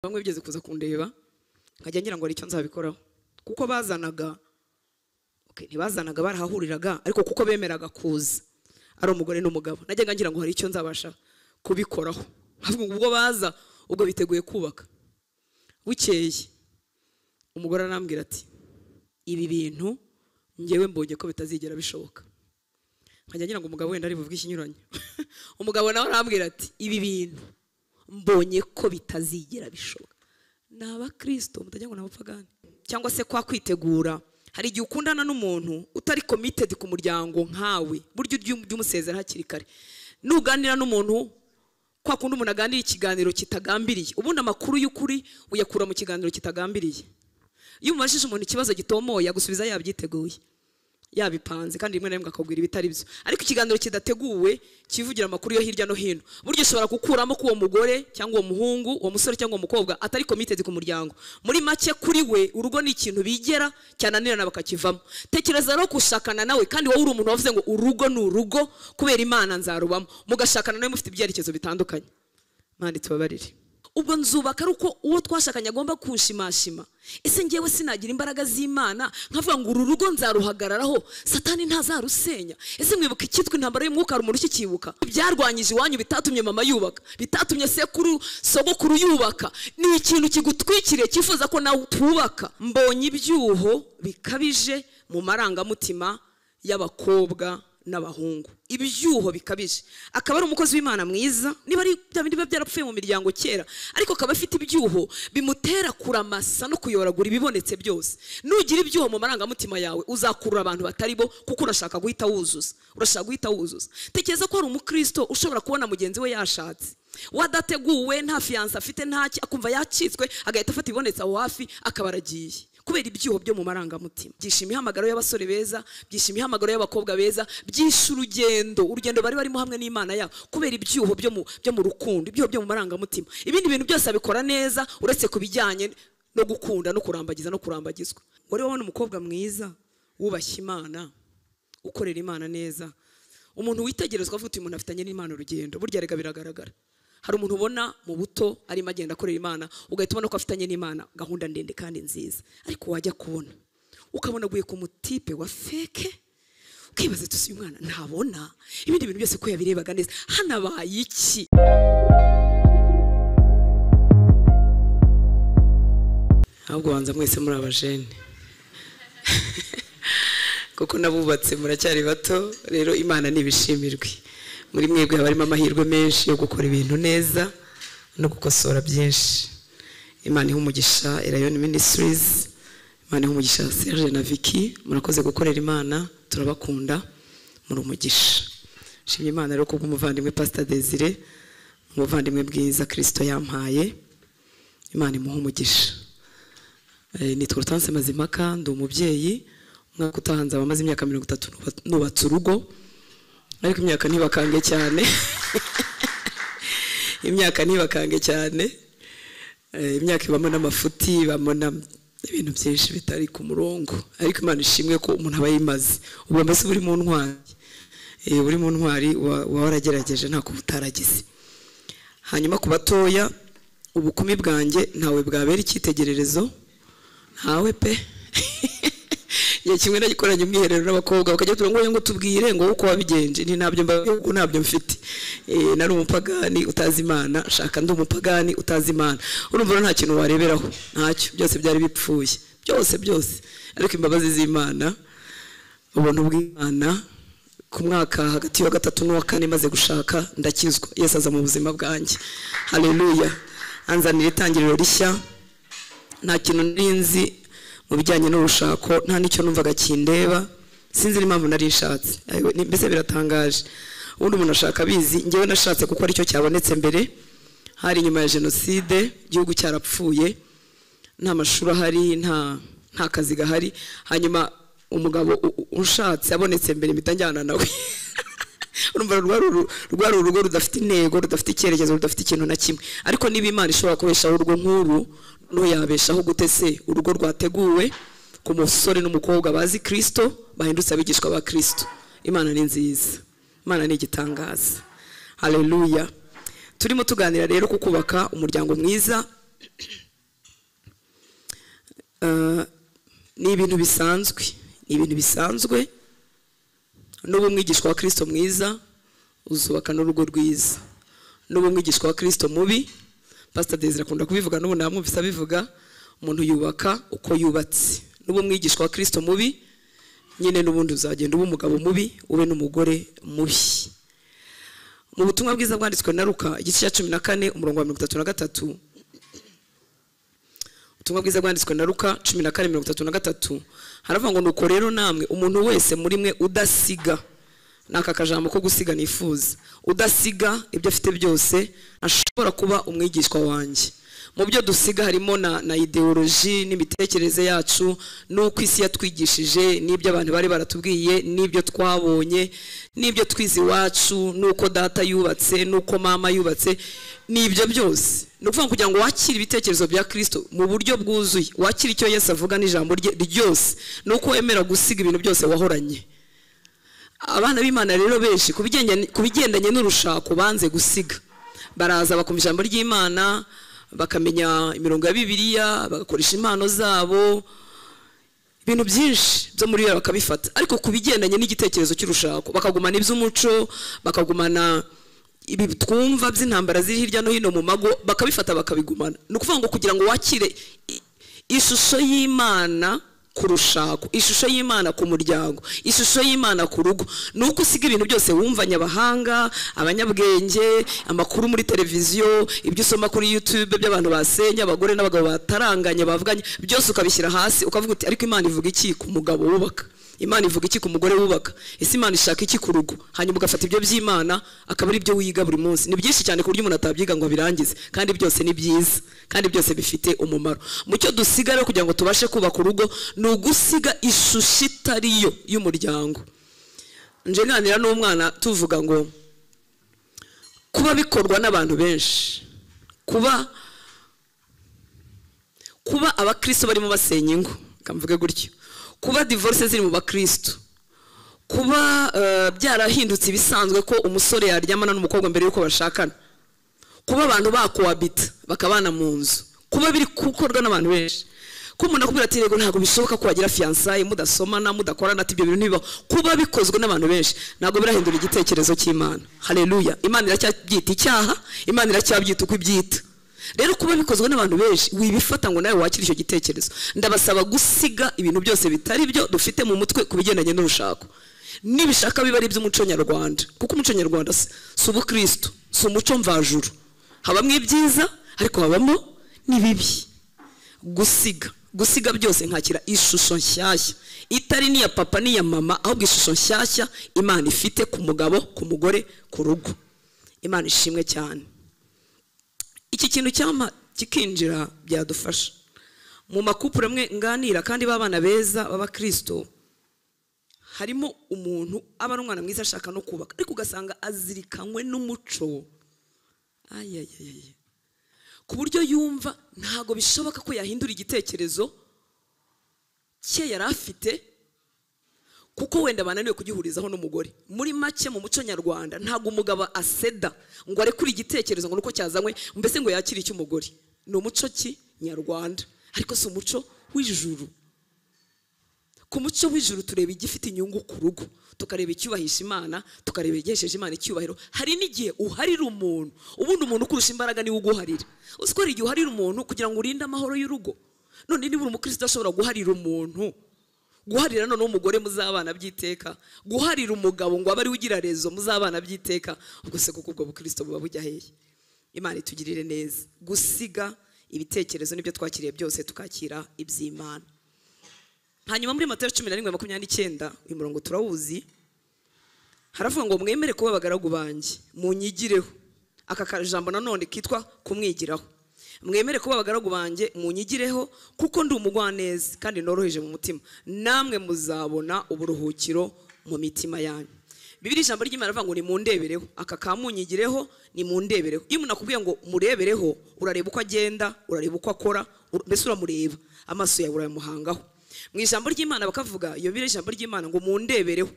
bamwe bigeze kuza kundeba nkajya ngira ngo hari icyo nzabikoraho kuko bazanaga okay, ntibazanaga barahahuriraga ariko kuko bemeraga kuza ari umugore n'umugabo najyaga ngira ngo hari icyo nzabasha kubikoraho ahubwo ubwo baza ubwo biteguye kubaka bukeye umugore arambwira ati ibi bintu ngewe mbonye ko bitazigera bishoboka nkajya ngira ngo umugabo wenda ari buvuge ikinyuranye umugabo nawe arambwira ati ibi bintu mbonye ko bitazigera bishoboka ni abakirisito mutajya ngo ni abapagani cyangwa se kwa kwitegura hari igihe ukundana n'umuntu utari komitedi ku muryango nkawe buryo ujya umusezera hakiri kare nuganira n'umuntu kwa kundi umuntu aganira ikiganiro kitagambiriye ubundi amakuru y'ukuri uyakura mu kiganiro kitagambiriye iyo umubajije umuntu ikibazo gitomoye agusubiza yabyiteguye yabipanze kandi rimwe na rimwe akakubwira ibitari byo ariko ikiganiro kidateguwe kivugira amakuru yo hirya no hino buryo ushobora gukuramo ko uwo mugore cyangwa uwo muhungu uwo musore cyangwa uwo mukobwa atari committed ku muryango muri make kuri we urugo ni ikintu bigera cyananirana bakakivamo tekereza rero gushakana nawe kandi wowe uri umuntu wavuze ngo urugo ni urugo kubera imana nzarubamo mugashakana nawe mufite ibyerekezo bitandukanye mani tubabarire ubwo nzubaka ari uko uwo twashakanye agomba kunshimashima ese ngewe sinagira imbaraga z'imana nkavuga ngo uru rugo nzaruhagararaho satani ntazarusenya ese mwibuka icyitwa intambara y'umwuka hari umuntu ukikibuka byarwanyije iwanyu bitatumye mama yubaka bitatumye sekuru sogokuru yubaka ni ikintu kigutwikiriye cyifuza ko nawe utubaka mbonye ibyuho bikabije mu marangamutima y'abakobwa n'abahungu ibyuho bikabije akaba ari umukozi w'imana mwiza niba ari bya bindi biba byarapfuye mu miryango kera ariko akaba afite ibyuho bimutera kuramasa no kuyoragura ibibonetse byose nugira ibyuho mu marangamutima yawe uzakurura abantu batari bo kuko urashaka guhita wuzuza urashaka guhita wuzuza tekereza ko hari umukristo ushobora kubona mugenzi we yashatse wadateguwe nta fiyanse afite ntaki akumva yakitswe agahita afata ibibonetse aho hafi akaba aragiye kubera ibyuho byo mu marangamutima byisha imihamagaro y'abasore beza byisha imihamagaro y'abakobwa beza byisha urugendo urugendo bari barimo hamwe n'imana yabo kubera ibyuho byo mu byo mu rukundo ibyuho byo mu marangamutima ibindi bintu byose abikora neza uretse ku bijyanye no gukunda no kurambagiza no kurambagizwa ngo rero ubona umukobwa mwiza wubashye imana ukorera imana neza umuntu witegerezwa avuga uti umuntu afitanye n'imana urugendo burya rega biragaragara hari umuntu ubona mu buto arimo agenda akorera imana ugahita ubona ko afitanye n'imana gahunda ndende kandi nziza ariko wajya kubona ukabona aguye ku mutipe wa feke ukibaza tusi uyu mwana ntabona ibindi bintu byose ko yabirebaga neza hanabaye iki ahubwo banza mwese muri abajene kuko nabubatse muracyari bato rero imana ntibishimirwe muri mwebwe haba harimo amahirwe menshi yo gukora ibintu neza no gukosora byinshi imana iha umugisha irayoni minisitirizi imana iha umugisha serge na viki murakoze gukorera imana turabakunda muri umugisha nshimye imana rero kubw'umuvandimwe pasita desire umuvandimwe bwiza kirisito yampaye imana imuha umugisha nitwa rutanse mazimaka ndi umubyeyi umwaka utaha nzaba amaze imyaka mirongo itatu nubatse urugo ariko imyaka ntibakange cyane imyaka ntibakange cyane imyaka ibamo n'amafuti ibamo n'ibintu byinshi bitari ku murongo ariko imana ishimwe ko umuntu aba yimaze ubu mbese buri mu ntwari buri mu ntwari uba waragerageje ntako utaragize hanyuma ku batoya ubukumi bwanjye ntawe bwabera icyitegererezo ntawe pe igihe kimwe nagikoranye umwiherero n'abakobwa bakajya tubwira ngo tubwire ngo uko wabigenje ni ntabyo mbavuga ntabyo mfite nari umupagani utazi imana shaka ndi umupagani utazi imana urumva nta kintu wareberaho ntacyo byose byari bipfuye byose byose ariko imbabazi z'imana ubuntu bw'imana ku mwaka hagati ya gatatu n'uwa kane maze gushaka ndakizwa yesi aza mu buzima bwanjye hareruya anzanira itangiriro rishya nta kintu nzi mu bijyanye n'urushako nta n'icyo numvaga kindeba sinzi n'impamvu nari nshatse mbese biratangaje ubundi umuntu ashaka abizi ngewe nashatse kuko aricyo cyabonetse mbere hari inyuma ya jenoside igihugu cyarapfuye nta mashuri ahari nta kazi gahari hanyuma umugabo ushatse abonetse mbere mpita njyana nawe urumva rwari urugo rudafite intego rudafite icyerekezo rudafite ikintu na kimwe ariko niba imana ishobora kubeshaho urwo nk'uru ntuyabeshaho gutese urugo rwateguwe ku musore n'umukobwa bazi kirisito bahindutse abigishwa ba kirisito imana ni nziza imana ni igitangaza hareruya turimo tuganira rero ku kubaka umuryango mwiza Ah, ni ibintu bisanzwe ni ibintu bisanzwe n'ubu umwigishwa wa kirisito mwiza uzubaka n'urugo rwiza n'ubu umwigishwa wa kirisito mubi pasita desire akunda kubivuga n'ubu namwumvise abivuga umuntu yubaka uko yubatse n'ubu umwigishwa wa kirisito mubi nyine n'ubundi uzagenda uba umugabo mubi ube n'umugore mubi mu butumwa bwiza bwanditswe na ruka igice cya cumi na kane umurongo wa mirongo itatu na gatatu ubutumwa bwiza bwanditswe na ruka cumi na kane mirongo itatu na gatatu haravuga ngo nuko rero namwe umuntu wese muri mwe udasiga ni aka kajambo ko gusiga nifuza udasiga ibyo afite byose ashobora kuba umwigishwa wanjye mu byo dusiga harimo na, na ideoloji n'imitekerereze yacu n'uko isi yatwigishije n'ibyo abantu bari baratubwiye n'ibyo twabonye n'ibyo twize iwacu n'uko data yubatse n'uko mama yubatse ni ibyo byose ni ukuvuga ngo kugira ngo wakire ibitekerezo bya kirisito mu buryo bwuzuye wakire icyo yesu avuga n'ijambo rye ryose ni uko wemera gusiga ibintu byose wahoranye abana b'imana rero benshi ku bijyanye- ku bigendanye n'urushako banze gusiga baraza bakumva ijambo ry'imana bakamenya imirongo ya bibiliya bagakoresha impano zabo ibintu byinshi byo muri yo bakabifata ariko ku bigendanye n'igitekerezo cy'urushako bakagumana iby'umuco bakagumana ibi twumva by'intambara ziri hirya no hino mu mago bakabifata bakabigumana ni ukuvuga ngo kugira ngo wakire i- ishusho y'imana ku rushako ishusho y'imana ku muryango ishusho y'imana ku rugo ni uko usiga ibintu byose wumvanye abahanga abanyabwenge amakuru muri televiziyo ibyo usoma kuri youtube by'abantu basenye abagore n'abagabo bataranganye bavuganye byose ukabishyira hasi ukavuga uti ariko imana ivuga iki ku mugabo wubaka imana ivuga iki ku mugore wubaka ese imana ishaka iki ku rugo hanyuma ugafata ibyo by'imana akaba ari byo wiga buri munsi ni byinshi cyane ku buryo umuntu atabyiga ngo abirangize kandi byose ni byiza kandi byose bifite umumaro mu cyo dusiga rero kugira ngo tubashe kubaka urugo ni ugusiga ishusho itari yo y'umuryango nje nganira n'umwana tuvuga ngo kuba bikorwa n'abantu benshi kuba kuba abakristo barimo basenya ingo kamvuge gutyo kuba divorce ziri mu bakristo kuba eh, byarahindutse ibisanzwe ko umusore yaryamana n'umukobwa mbere y'uko bashakana kuba abantu bakohabita bakabana mu nzu kuba biri gukorwa n'abantu benshi ko umuntu akubwira ati yego ntabwo bishoboka ko wagira fiyansaye mudasomana mudakorana ati ibyo bintu ntibibaho kuba bikozwe n'abantu benshi ntabwo birahindura igitekerezo cy'imana hareruya imana iracyabyita icyaha imana iracyabyita uko ibyita rero kuba bikozwe n'abantu benshi wibifata ngo nawe wakire icyo gitekerezo ndabasaba gusiga ibintu byose bitari byo dufite mu mutwe ku bigendanye n'urushako nibishaka biba ari iby'umuco nyarwanda kuko umuco nyarwanda si si ubukristo si umuco mvajuru habamo ibyiza ariko habamo n'ibibi gusiga gusiga byose nkakira ishusho nshyashya itari n'iya papa n'iya mama ahubwo ishusho nshyashya imana ifite ku mugabo ku mugore ku rugo imana ishimwe cyane iki kintu cyama kikinjira byadufasha mu makupure amwe nganira kandi b'abana beza b'abakristo harimo umuntu aba ari umwana mwiza ashaka no kubaka ariko ugasanga azirikanywe n'umuco ayayayaye ku buryo yumva ntabwo bishoboka ko yahindura igitekerezo cye yari afite kuko wenda bananiwe kugihurizaho n'umugore muri make mu muco nyarwanda ntabwo umugabo aseda ngo arekure igitekerezo ngo nuko cyazanywe mbese ngo yakire icy'umugore ni umuco ki nyarwanda ariko si umuco w'ijuru ku muco w'ijuru tureba igifite inyungu ku rugo tukareba icyubahisha imana tukareba igihesheje imana icyubahiro hari n'igihe uharira umuntu ubundi umuntu ukurusha imbaraga niwe uguharira uzi ko hari igihe uharira umuntu kugira ngo urinde amahoro y'urugo none niba uri umukristo udashobora guharira umuntu guharira noneho umugore muzabana by'iteka guharira umugabo ngo abe ariwe ugira rezo muzabana by'iteka ubwo se kuko ubwo bukristo buba bujya hehe imana itugirire neza gusiga ibitekerezo n'ibyo twakiriye byose tukakira iby'imana hanyuma muri matayo cumi na rimwe makumyabiri n'icyenda uyu murongo turawuzi haravuga ngo mwemere kuba abagaragu banjye munyigireho aka kajambo nanone kitwa kumwigiraho mwemere kuba abagaragu banjye munyigireho kuko ndi umugwaneza kandi noroheje mu mutima namwe muzabona uburuhukiro mu mitima yanyu bibiri ijambo ry'imana rivuga ngo nimundebereho aka kamunyigireho nimundebereho iyo umuntu akubwiye ngo murebereho urareba uko agenda urareba uko akora ur- mbese uramureba amaso yawe urayamuhangaho mu ijambo ry'imana bakavuga iyo bibiri ijambo ry'imana ngo mundebereho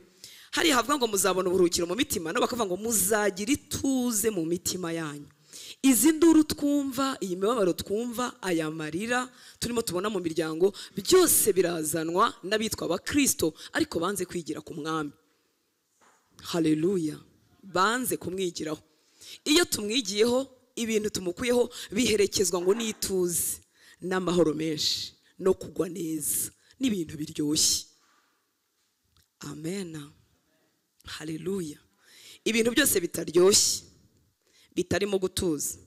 hariya havuga ngo muzabona uburuhukiro mu mitima nabo bakavuga ngo muzagira ituze mu mitima yanyu izi nduru twumva iyi mibabaro twumva aya marira turimo tubona mu miryango byose birazanwa n'abitwa abakristo ariko banze kwigira ku mwami haleluya banze kumwigiraho iyo tumwigiyeho ibintu tumukuyeho biherekezwa ngo n'ituze n'amahoro menshi no kugwa neza n'ibintu biryoshye amena haleluya ibintu byose bitaryoshye bitarimo gutuza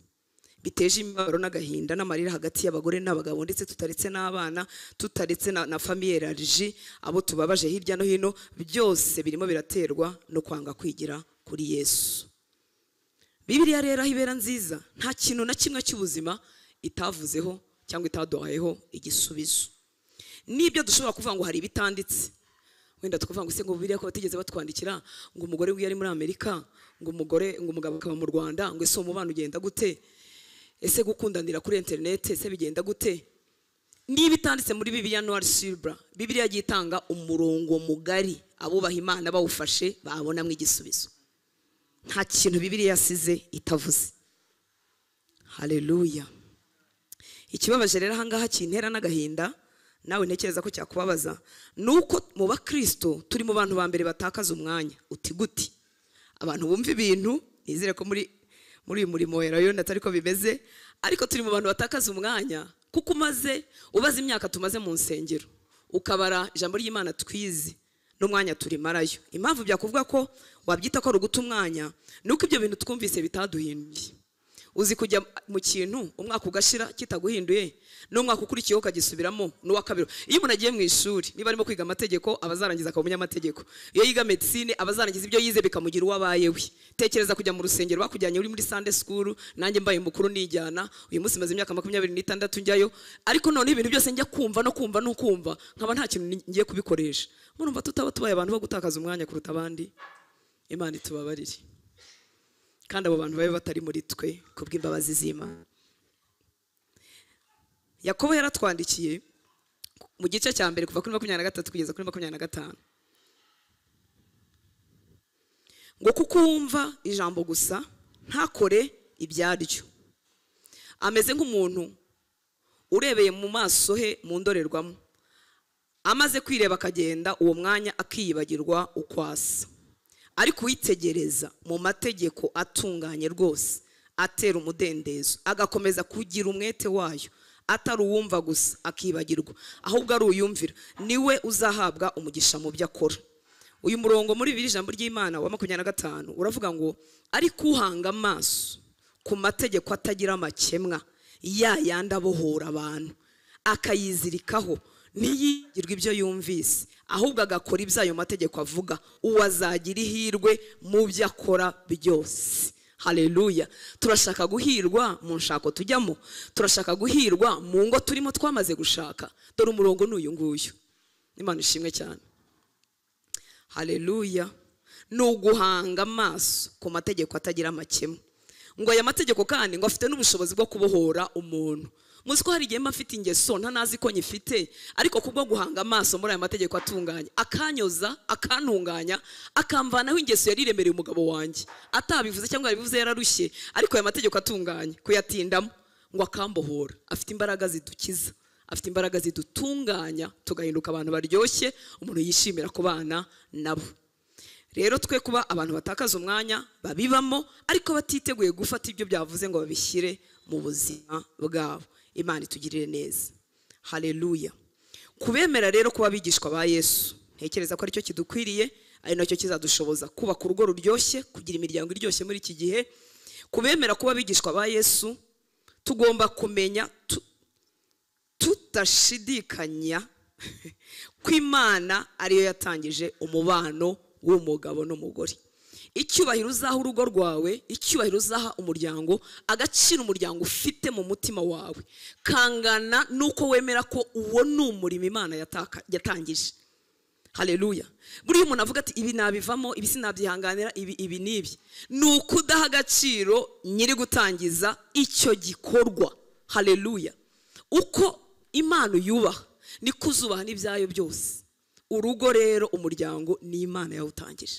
biteje imibabaro n'agahinda n'amarira hagati y'abagore n'abagabo ndetse tutaretse n'abana tutaretse na, na famiye larji abo tubabaje hirya no hino byose birimo biraterwa no kwanga kwigira kuri yesu bibiliya rero aho ibera nziza nta kintu na kimwe cy'ubuzima itavuzeho cyangwa itaduhayeho igisubizo n'ibyo dushobora kuvuga ngo hari ibitanditse wenda tukavuga ngo se ngo biriya ko batigeze batwandikira ngo umugore wiyo ari muri amerika ngo umugore ngo umugabo akaba mu rwanda ngo ese umubano ugenda gute ese gukundanira kuri interineti ese bigenda gute niba itanditse muri bibiliya nowari silibura bibiliya yagiye itanga umurongo mugari abubaha imana bawufashe babonamo igisubizo nta kintu bibiliya yasize itavuze haleluya ikibabaje rero ahangaha kintera n'agahinda nawe ntekereza ko cyakubabaza ni uko mu bakristo turi mu bantu ba mbere batakaza umwanya uti guti abantu bumva ibintu nizere ko muri muri uyu murimo wa rayoni atari ko bimeze ariko turi mu bantu batakaza umwanya kuko umaze ubaze imyaka tumaze mu nsengero ukabara ijambo ry'imana twizi n'umwanya turimarayo impamvu byakuvuga ko wabyita ko ari uguta umwanya ni uko ibyo bintu twumvise bitaduhinduye uzi kujya mu kintu umwaka ugashira kitaguhinduye n'umwaka ukurikiyeho ukagisubiramo n'uwa kabiri iyo umuntu agiye mu ishuri niba arimo kwiga amategeko aba azarangiza akaba umunyamategeko iyo yiga medisine aba azarangiza ibyo yize bikamugira uwo abaye we tekereza kujya mu rusengero bakujyanye uri muri sande sikuru nanjye mbaye mukuru nijyana uyu munsi maze imyaka makumyabiri n'itandatu njyayo ariko noneho ibintu byose njya kumva no kumva no kumva nkaba nta kintu ngiye kubikoresha murumva tutaba tubaye abantu bo gutakaza umwanya kuruta abandi imana itubabarire kandi abo bantu babe batari muri twe kubw'imbabazi z'imana yakobo yaratwandikiye mu gice cya mbere kuva kuri makumyabiri na gatatu kugeza kuri makumyabiri na gatanu ngo kuko wumva ijambo gusa ntakore ibyaryo ameze nk'umuntu urebeye mu maso he mu ndorerwamo amaze kwireba akagenda uwo mwanya akiyibagirwa uko asa ariko uwitegereza mu mategeko atunganye rwose atera umudendezo agakomeza kugira umwete wayo atari uwumva gusa akibagirwa ahubwo ari uyumvira niwe uzahabwa umugisha mu byo akora uyu murongo muri bibiri ijambo ry'imana wa makumyabiri na gatanu uravuga ngo ariko uhanga amaso ku mategeko atagira amakemwa ya yandi abohora abantu akayizirikaho ntiyigirwe ibyo yumvise ahubwo agakora ibyo ayo mategeko avuga uwo azagira ihirwe mu byo akora byose hareruya turashaka guhirwa mu nshako tujyamo turashaka guhirwa mu ngo turimo twamaze gushaka dore umurongo ni uyu nguyu imana ishimwe cyane hareruya ni uguhanga amaso ku mategeko atagira amakemwa ngo aya mategeko kandi ngo afite n'ubushobozi bwo kubohora umuntu muzi ko hari igihe mba mfite ingeso ntanazi ko nyifite ariko kubwo guhanga amaso muri aya mategeko atunganye akanyoza akantunganya akamvanaho ingeso yari iremereye umugabo wanjye atabivuze cyangwa yabivuze yararushye ariko aya mategeko atunganye kuyatindamo ngo akambohora afite imbaraga zidukiza afite imbaraga zidutunganya tugahinduka abantu baryoshye umuntu yishimira kubana nabo rero twe kuba abantu batakaza umwanya babibamo ariko batiteguye gufata ibyo byavuze ngo babishyire mu buzima bwabo imana itugirire neza hareruya kubemera rero kuba abigishwa ba yesu ntekereza ko aricyo kidukwiriye ari nacyo kizadushoboza kubaka urugo ruryoshye kugira imiryango iryoshye muri iki gihe kubemera kuba abigishwa ba yesu tugomba kumenya tudashidikanya ko imana ariyo yatangije umubano w'umugabo n'umugore icyubahiro uzaha urugo rwawe icyubahiro uzaha umuryango agaciro umuryango ufite mu mutima wawe kangana n'uko wemera ko uwo ni umurimo imana yatangije hareruya buriya umuntu avuga ati ibi nabivamo ibi sinabyihanganira ibi ibi n'ibi ni uko udaha agaciro nyiri gutangiza icyo gikorwa hareruya uko imana uyubaha niko uzubaha n'ibyayo byose urugo rero umuryango ni imana yawutangije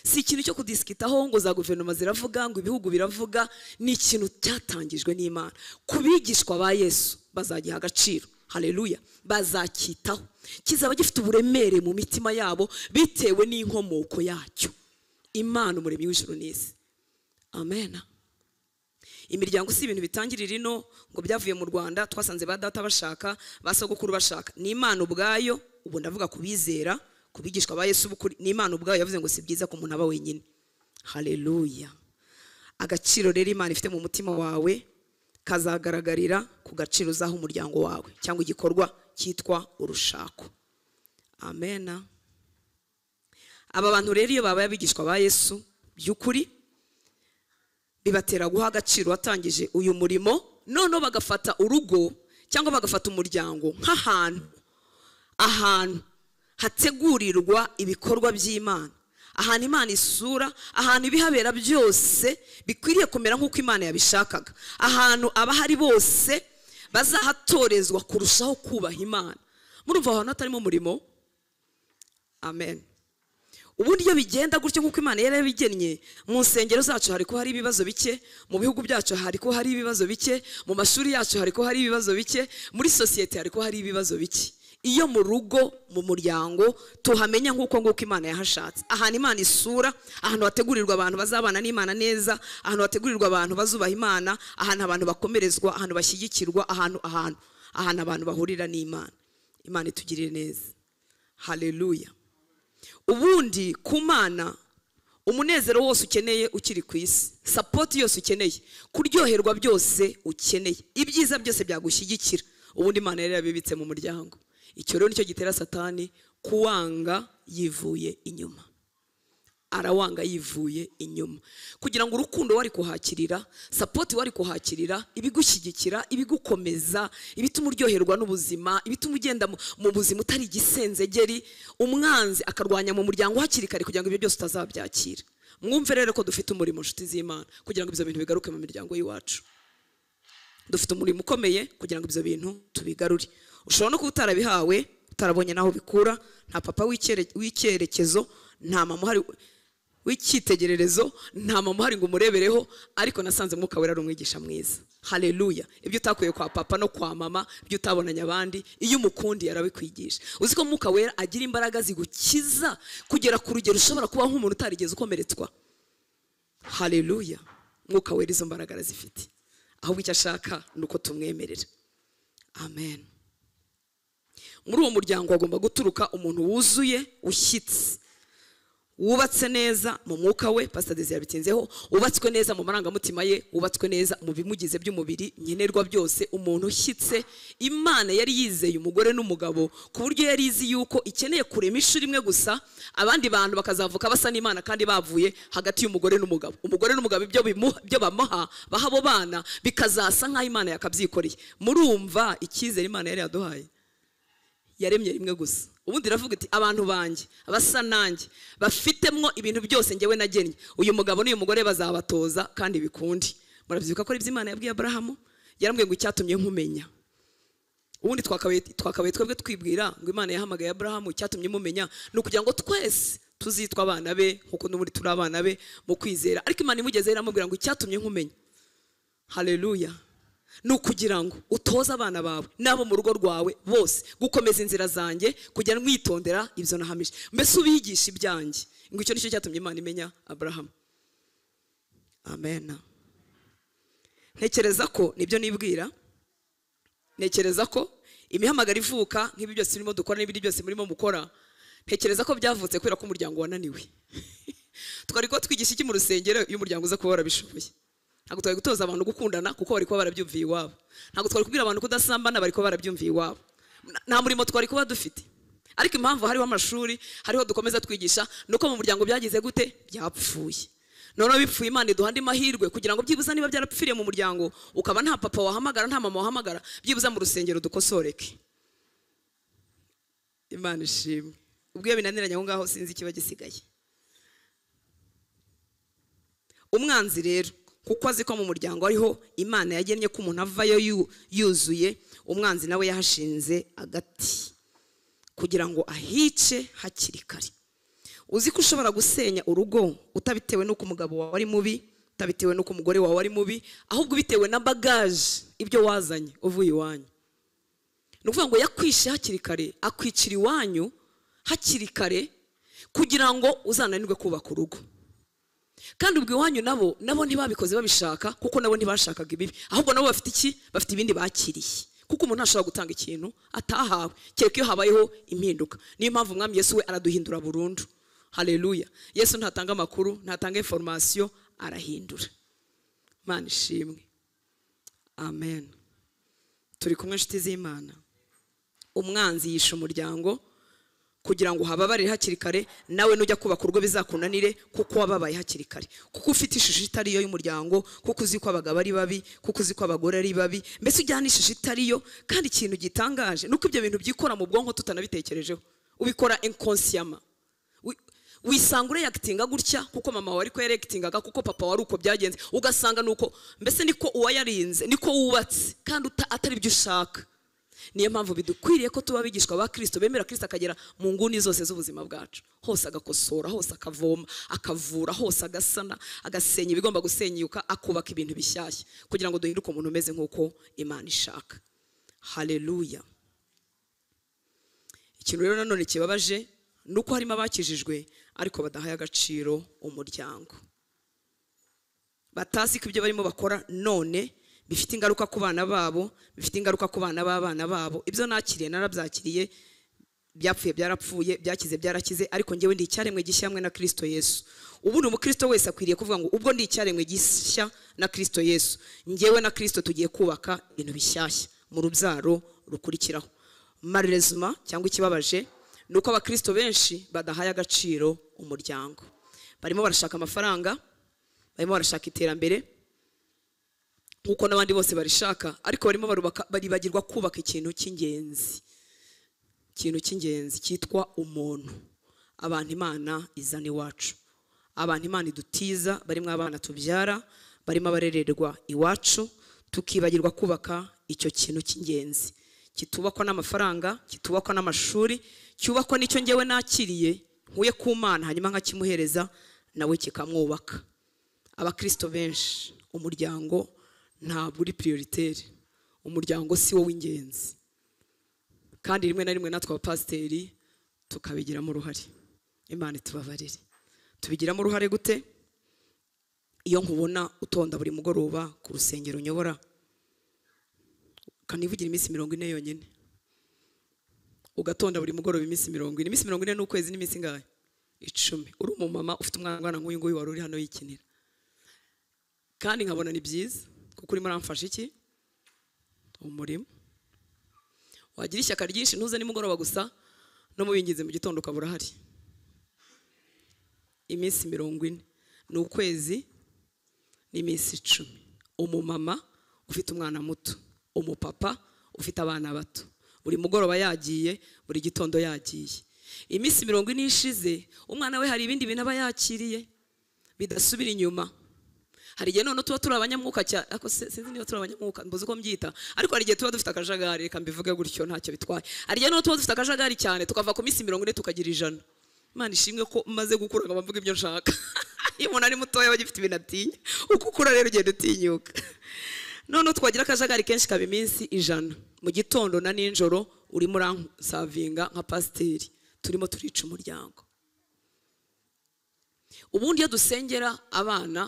si ikintu cyo kudisikitaho ngo za guverinoma ziravuga ngo ibihugu biravuga ni ikintu cyatangijwe n'imana ku bigishwa ba yesu bazagiha agaciro hareruya bazacyitaho kizaba gifite uburemere mu mitima yabo bitewe n'inkomoko yacyo imana umuremyi w'ijuru n'isi amen imiryango si ibintu bitangirira ino ngo byavuye mu rwanda twasanze ba data bashaka ba sogokuru bashaka ni imana ubwayo ubu ndavuga ku bizera ku bigishwa ba yesu b'ukuri ni imana ubwayo yavuze ngo si byiza ko umuntu aba wenyine hareruya agaciro rero imana ifite mu mutima wawe kazagaragarira ku gaciro uzaha umuryango wawe cyangwa igikorwa cyitwa urushako amena aba bantu rero iyo babaye abigishwa ba yesu by'ukuri bibatera guha agaciro watangije uyu murimo noneho bagafata urugo cyangwa bagafata umuryango nk'ahantu ahantu hategurirwa ibikorwa by'imana ahantu imana isura ahantu ibihabera byose bikwiriye kumera nk'uko imana yabishakaga ahantu abahari bose bazahatorezwa kurushaho kubaha imana murumva ahantu hatarimo umurimo amen ubundi iyo bigenda gutyo nk'uko imana yari yabigennye mu nsengero zacu hari ko hari ibibazo bike mu bihugu byacu hari ko hari ibibazo bike mu mashuri yacu hari ko hari ibibazo bike muri sosiyete hari ko hari ibibazo bike iyo mu rugo mu muryango tuhamenya nk'uko nguko imana yahashatse ahantu imana isura ahantu hategurirwa abantu bazabana n'imana neza ahantu hategurirwa abantu bazubaha imana ahantu abantu bakomerezwa ahantu bashyigikirwa ahantu ahantu ahantu abantu bahurira n'imana imana itugirire neza hareruya ubundi ku mana umunezero wose ukeneye ukiri ku isi sapoti yose ukeneye kuryoherwa byose ukeneye ibyiza byose byagushyigikira ubundi imana yari yabibitse mu muryango icyo rero nicyo gitera satani kuwanga yivuye inyuma arawanga yivuye inyuma kugira ngo urukundo wari kuhakirira sapoti wari kuhakirira ibigushyigikira ibigukomeza ibituma uryoherwa n'ubuzima ibituma ugenda mu- mu buzima utari igisenzegeri umwanzi akarwanya mu muryango hakiri kare kugira ngo ibyo byose utazabyakira mwumve rero ko dufite umurimo nshuti z'imana kugira ngo ibyo bintu bigaruke mu miryango y'iwacu dufite umurimo ukomeye kugira ngo ibyo bintu tubigarure ushobora no kuba utarabihawe utarabonye n'aho bikura nta papa w'icyere- w'icyerekezo nta mama uhari w'icyitegererezo nta mama uhari ngo umurebereho ariko nasanze mwuka wera ari umwigisha mwiza hareruya ibyo utakuye kwa papa no kwa mama ibyo utabonanye abandi iyo umukundi yarabikwigisha uzi ko mwuka wera agira imbaraga zigukiza kugera ku rugero ushobora kuba nk'umuntu utarigeze ukomeretswa hareruya mwuka wera izo mbaraga arazifite ahubwo icyo ashaka ni uko tumwemerera amen muri uwo muryango hagomba guturuka umuntu wuzuye ushyitse wubatse neza mu mwuka we pasita desi yabitinzeho wubatswe neza mu marangamutima ye wubatswe neza mu bimugize by'umubiri nkenerwa byose umuntu ushyitse imana yari yizeye umugore n'umugabo ku buryo yari izi yuko ikeneye kurema ishuri imwe gusa abandi bantu bakazavuka basa n'imana kandi bavuye hagati y'umugore n'umugabo umugore n'umugabo ibyo bimu- ibyo bamuha baha abo bana bikazasa nk'aho imana yakabyikoreye murumva icyizere imana yari yaduhaye yaremye rimwe gusa ubundi iravuga iti abantu banjye abasa nanjye bafitemwo ibintu byose ngewe nagennye uyu mugabo n'uyu mugore bazabatoza kandi bikunde murabyibuka ko ari ibyo imana yabwiye aburahamu yarambwiye ngo icyatumye nkumenya ubundi twakabaye twakabaye twebwe twibwira ngo imana yahamagaye aburahamu icyatumye mumenya ni ukugira ngo twese tuzitwa abana be nk'uko n'ubundi turi abana be mu kwizera ariko imana imugezeho iramubwira ngo icyatumye nkumenya hareruya ni ukugira ngo utoze abana bawe n'abo mu rugo rwawe bose gukomeza inzira zanjye kujya mwitondera ibyo nahamije mbese ubigisha ibyanjye ngo icyo nicyo cyatumye imana imenya aburahamu amena ntekereza ko nibyo nibwira ntekereza ko imihamagaro ivuka nk'ibi byose turimo dukora n'ibindi byose murimo mukora ntekereza ko byavutse kubera ko umuryango wananiwe twari kuba twigisha iki mu rusengero iyo umuryango uza kuba warabishoboye ntabwo twari gutoza abantu gukundana kuko bari kuba barabyumviye iwabo ntabwo twari kubwira abantu kudasambana bari kuba barabyumviye iwabo Na- nta murimo twari kuba dufite ariko impamvu hariho amashuri hariho dukomeza twigisha ni uko mu muryango byagize gute byapfuye noneho bipfuye imana iduha andi mahirwe kugira ngo byibuze niba byarapfiriye mu muryango ukaba nta papa wahamagara nta mama wahamagara byibuze mu rusengero dukosoreke imana ishimwe ubwo iyo binaniranye aho ngaho sinzi ikiba gisigaye umwanzi rero kuko azi ko mu muryango ariho imana yagennye ko umuntu avayo yu- yuzuye umwanzi nawe yahashinze agati kugira ngo ahice hakiri kare uzi ko ushobora gusenya urugo utabitewe n'uko umugabo wawe ari mubi utabitewe n'uko umugore wawe ari mubi ahubwo bitewe na bagaje ibyo wazanye uvuye iwanyu ni ukuvuga ngo yakwishe hakiri kare akwicira iwanyu hakiri kare kugira ngo uzananirwe kubaka urugo kandi ubwo iwanyu nabo nabo ntibabikoze babishaka kuko nabo ntibashakaga ibibi ahubwo nabo bafite iki bafite ibindi bakiriye kuko umuntu ntashobora gutanga ikintu atahawe kereka iyo habayeho impinduka niyo mpamvu umwami yesu we araduhindura burundu haleluya yesu ntatanga amakuru ntatanga inforomasiyo arahindura imana ishimwe amen turi kumwe inshuti z'imana umwanzi yishe umuryango kugira ngo uhababarire hakiri kare nawe nujya kubaka urugo bizakunanire kuko wababaye hakiri kare kuko ufite ishusho itari yo y'umuryango kuko uzi ko abagabo ari babi kuko uzi ko abagore ari babi mbese ujyana ishusho itari yo kandi ikintu gitangaje nuko ibyo bintu byikora mu bwonko tutanabitekerejeho ubikora inconsciemment Wi- wisanga ureyakitinga gutya kuko mama wawe ariko yarekitingaga kuko papa wari uko byagenze ugasanga ni uko mbese niko uwayarinze niko wubatse kandi uta- atari byo ushaka niyo mpamvu bidukwiriye ko tuba abigishwa ba kirisito bemera kirisito akagera mu nguni zose z'ubuzima bwacu hose agakosora hose akavoma akavura hose agasana agasenya ibigomba gusenyuka akubaka ibintu bishyashya kugira ngo duhinduke umuntu umeze nk'uko imana ishaka haleluya ikintu rero nanone kibabaje ni uko harimo abakijijwe ariko badahaye agaciro umuryango batazi ko ibyo barimo bakora none bifite ingaruka ku bana babo bifite ingaruka ku bana b'abana babo ibyo nakiriye narabyakiriye byapfuye byarapfuye byakize byarakize ariko njyewe ndi icyaremwe gishya hamwe na kirisito yesu ubu ni umukristo wese akwiriye kuvuga ngo ubwo ndi icyaremwe gishya na kirisito yesu njyewe na kirisito tugiye kubaka ibintu bishyashya mu rubyaro rukurikiraho marezuma cyangwa ikibabaje ni uko abakirisito benshi badahaye agaciro umuryango barimo barashaka amafaranga barimo barashaka iterambere nk'uko n'abandi bose barishaka ariko barimo barubaka- baribagirwa kubaka ikintu cy'ingenzi ikintu cy'ingenzi cyitwa umuntu abantu imana izana iwacu abantu imana idutiza barimo abana tubyara barimo abarererwa iwacu tukibagirwa kubaka icyo kintu cy'ingenzi kitubakwa n'amafaranga kitubakwa n'amashuri cyubakwa n'icyo ngewe nakiriye nkuye ku mana hanyuma nkakimuhereza nawe kikamwubaka abakirisito benshi umuryango ntabwo uri prioritaire umuryango si wo w'ingenzi kandi rimwe na rimwe natwe abapasiteri tukabigiramo uruhare imana itubabarire tubigiramo uruhare gute iyo nkubona utonda buri mugoroba ku rusengero unyobora ukanivugira iminsi mirongo ine yonyine ugatonda buri mugoroba iminsi mirongo ine iminsi mirongo ine n'ukwezi n'iminsi ingahe icumi uri umumama ufite umwana ungana nk'uyu nguyu wari uri hano yikinira kandi nkabona ni byiza kuko urimo uramfasha iki umurimo wagira ishyaka ryinshi ntuze nimugoroba gusa no mubingize mu gitondo ukaba urahari iminsi mirongo ine ni ukwezi n'iminsi icumi umumama ufite umwana muto umupapa ufite abana bato buri mugoroba yagiye buri gitondo yagiye iminsi mirongo ine ishize umwana we hari ibindi bintu aba yakiriye bidasubira inyuma hari igihe none tuba turi abanyamwuka cyane ariko se- sinzi niba turi abanyamwuka mbuze uko mbyita ariko hari igihe tuba dufite akajagari reka mbivuge gutyo ntacyo bitwaye hari igihe none tuba dufite akajagari cyane tukava ku minsi mirongo ine tukagira ijana imana ishimwe ko maze gukura nkaba mvuga ibyo nshaka iyo umuntu ari mutoya aba agifite ibintu atinya uko ukura rero ugenda utinyuka noneho twagira akajagari kenshi kaba iminsi ijana mu gitondo na nijoro urimo uransavinga nka pasiteri turimo turica umuryango ubundi iyo dusengera abana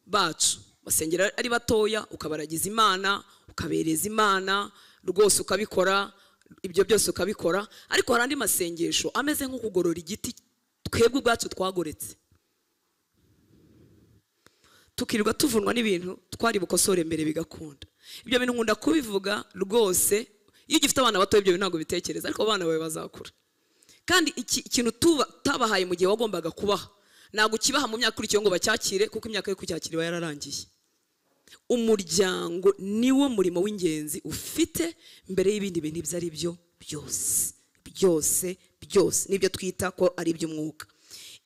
bacu basengera ari batoya ukabaragiza imana ukabereza imana rwose ukabikora ibyo byose ukabikora ariko hari andi masengesho ameze nko kugorora igiti twebwe ubwacu twagoretse tukirirwa tuvunwa n'ibintu twari bukosore mbere bigakunda ibyo bintu nkunda kubivuga rwose iyo ugifite abana bato ibyo bintu ntabwo bitekereza ariko abana bawe bazakura kandi iki- ikintu tuba- utabahaye mu gihe wagombaga kubaha ntabwo ukibaha mu myaka ikurikiyeho ngo bacyakire kuko imyaka yo kucyakira iba yararangiye umuryango niwo murimo w'ingenzi ufite mbere y'ibindi bintu ibyo ari byo byose byose byose nibyo twita ko ari iby'umwuka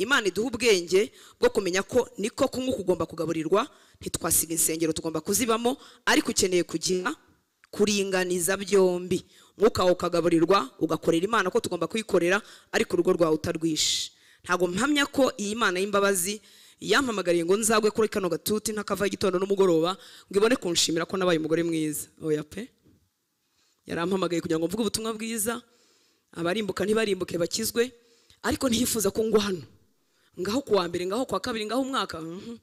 imana iduha ubwenge bwo kumenya ko niko kumwe kugomba kugaburirwa ntitwasiga insengero tugomba kuzibamo ariko ukeneye kugira kuringaniza byombi umwuka wawe ukagaburirwa ugakorera imana ko tugomba kuyikorera ariko urugo rwawe utarwishe ntabwo mpamya ko iyi mana y'imbabazi yampamagariye ngo nzagwe kuri kano gatuti ntakava igitondo n'umugoroba ngo ibone kunshimira ko nabaye umugore mwiza oya pe yarampamagaye kugira ngo mvuge ubutumwa bwiza abarimbuka ntibarimbuke bakizwe ariko ntiyifuza ko ngwa hano ngaho kuwa mbere ngaho kuwa kabiri ngaho umwaka mhm.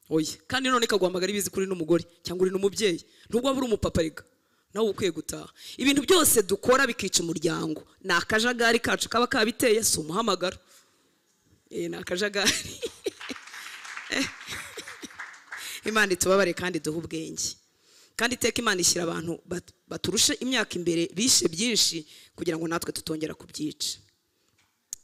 oya kandi none kaguhamagara ibizi kuri n'umugore cyangwa uri n'umubyeyi nubwo waba uri umupapa rega nawe uba ukwiye gutaha ibintu byose dukora bikica umuryango ni akajagari kacu kaba kabiteye si umuhamagaro Eh, ni akajagari imana itubabare kandi duhe ubwenge kandi iteka imana ishyira abantu bat- baturushe imyaka imbere bishe byinshi kugira ngo natwe tutongera kubyica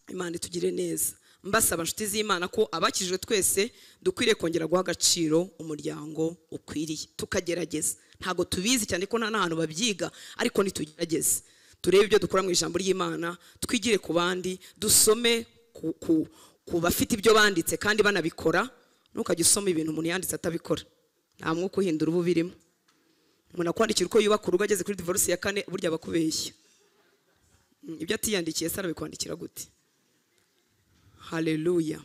imana itugire neza mbasaba inshuti z'imana ko abakijijwe twese dukwiriye kongera guha agaciro umuryango ukwiriye tukagerageza ntabwo tubizi cyane ko nta n'ahantu babyiga ariko ntitugerageze turebe ibyo dukora mu ijambo ry'imana twigire ku bandi dusome ku, ku, ku bafite ibyo banditse kandi banabikora ntukajya usoma ibintu umuntu yanditse atabikora nta mwuka uhindura uba ubirimo umuntu akwandikira uko yubaka urugo ageze kuri divorce ya kane burya abakubeshya Mm, ibyo atiyandikiye se arabikwandikira gute haleluya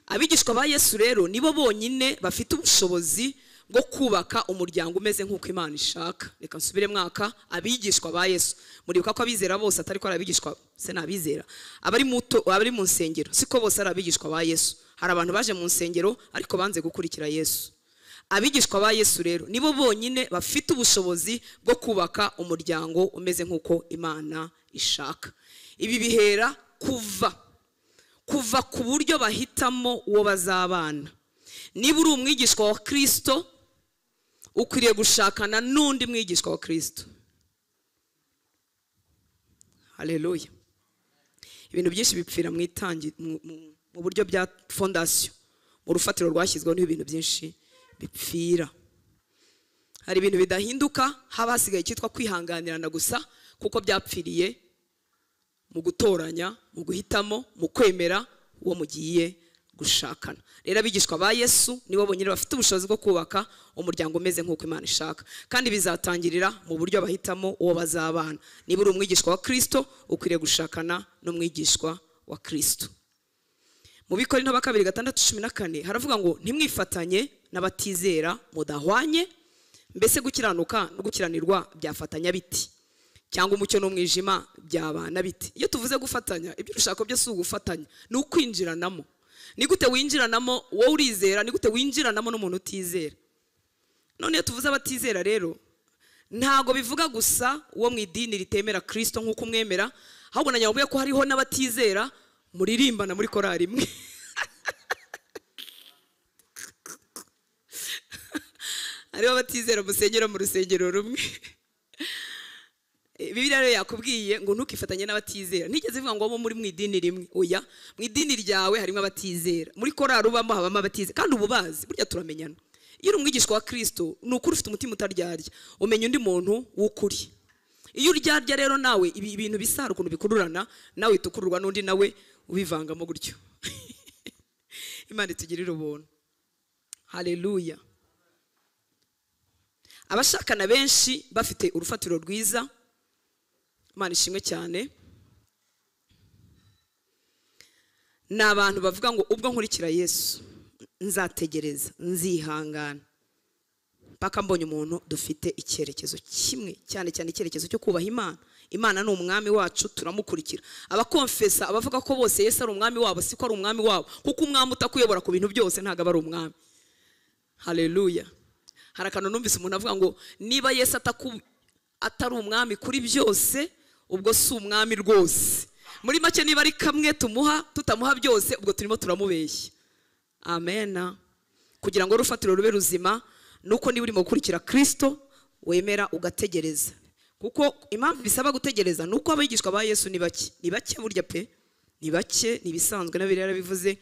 abigishwa ba yesu rero nibo bonyine bafite ubushobozi bwo kubaka umuryango umeze nk'uko imana ishaka reka nsubire mwaka abigishwa ba yesu muribuka ko abizera bose atari ko ari abigishwa se ni abizera abari mu to- abari mu nsengero siko bose ari abigishwa ba yesu hari abantu baje mu nsengero ariko banze gukurikira yesu abigishwa ba yesu rero nibo bonyine bafite ubushobozi bwo kubaka umuryango umeze nk'uko imana ishaka ibi bihera kuva kuva ku buryo bahitamo uwo bazabana niba uri umwigishwa wa kirisito ukwiriye gushakana n'undi mwigishwa wa kirisito hareruya ibintu byinshi bipfira mu itangi mu- mu- mu buryo bya fondasiyo mu rufatiro rwashyizweho niho ibintu byinshi bipfira hari ibintu bidahinduka haba hasigaye icyitwa kwihanganirana gusa kuko byapfiriye mu gutoranya mu guhitamo mu kwemera uwo mugiye gushakana rero abigishwa ba yesu nibo bonyine bafite ubushobozi bwo kubaka umuryango umeze nk'uko imana ishaka kandi bizatangirira mu buryo bahitamo uwo bazabana niba uri umwigishwa wa kirisito ukwiriye gushakana n'umwigishwa wa kirisito mu bikori nta kabiri gatandatu cumi na kane haravuga ngo ntimwifatanye n'abatizera mudahwanye mbese gukiranuka no gukiranirwa byafatanya biti cyangwa umucyo n'umwijima byabana biti iyo tuvuze gufatanya ibyo ushaka byo si ugufatanya ni ukwinjiranamo ni gute winjiranamo wowe urizera ni gute winjiranamo n'umuntu utizera none iyo tuvuze abatizera rero ntabwo bivuga gusa uwo mu idini ritemera kirisito nk'uko umwemera ahubwo na nyabugogo ko hariho n'abatizera muririmbana muri korari imwe hariho abatizera musengera mu rusengero rumwe bibiliya rero yakubwiye ngo ntukifatanye n'abatizera ntigeze ivuga ngo bo muri mu idini rimwe oya mu idini ryawe harimo abatizera muri korari ubamo habamo abatizera kandi ubu bazi burya turamenyana iyo uri umwigishwa wa kirisito ni ukuri ufite umutima utaryarya umenya undi muntu w'ukuri iyo uryarya rero nawe ibi ibintu bisa hari ukuntu bikururana nawe uhita ukururwa n'undi nawe ubivangamo gutyo imana itugirire ubuntu hareruya abashakana benshi bafite urufatiro rwiza imana ishimwe cyane ni abantu bavuga ngo ubwo nkurikira yesu nzategereza nzihangana mpaka mbonye umuntu dufite icyerekezo kimwe cyane cyane icyerekezo cyo kubaha imana imana ni umwami wacu turamukurikira abakonfesa abavuga ko bose yesu ari umwami wabo siko ari umwami wabo kuko umwami utakuyobora ku bintu byose ntabwo aba ari umwami hareruya hari akantu numvise umuntu avuga ngo niba yesu ataku- atari umwami kuri byose ubwo si umwami rwose muri make niba ari kamwe tumuha tutamuha byose ubwo turimo turamubeshya amena kugira ngo urufatiro rube ruzima nuko niba urimo gukurikira kirisito wemera ugategereza kuko impamvu bisaba gutegereza ni uko abigishwa ba yesu ni bake ni bake burya pe ni bake ni ibisanzwe na biriya yarabivuze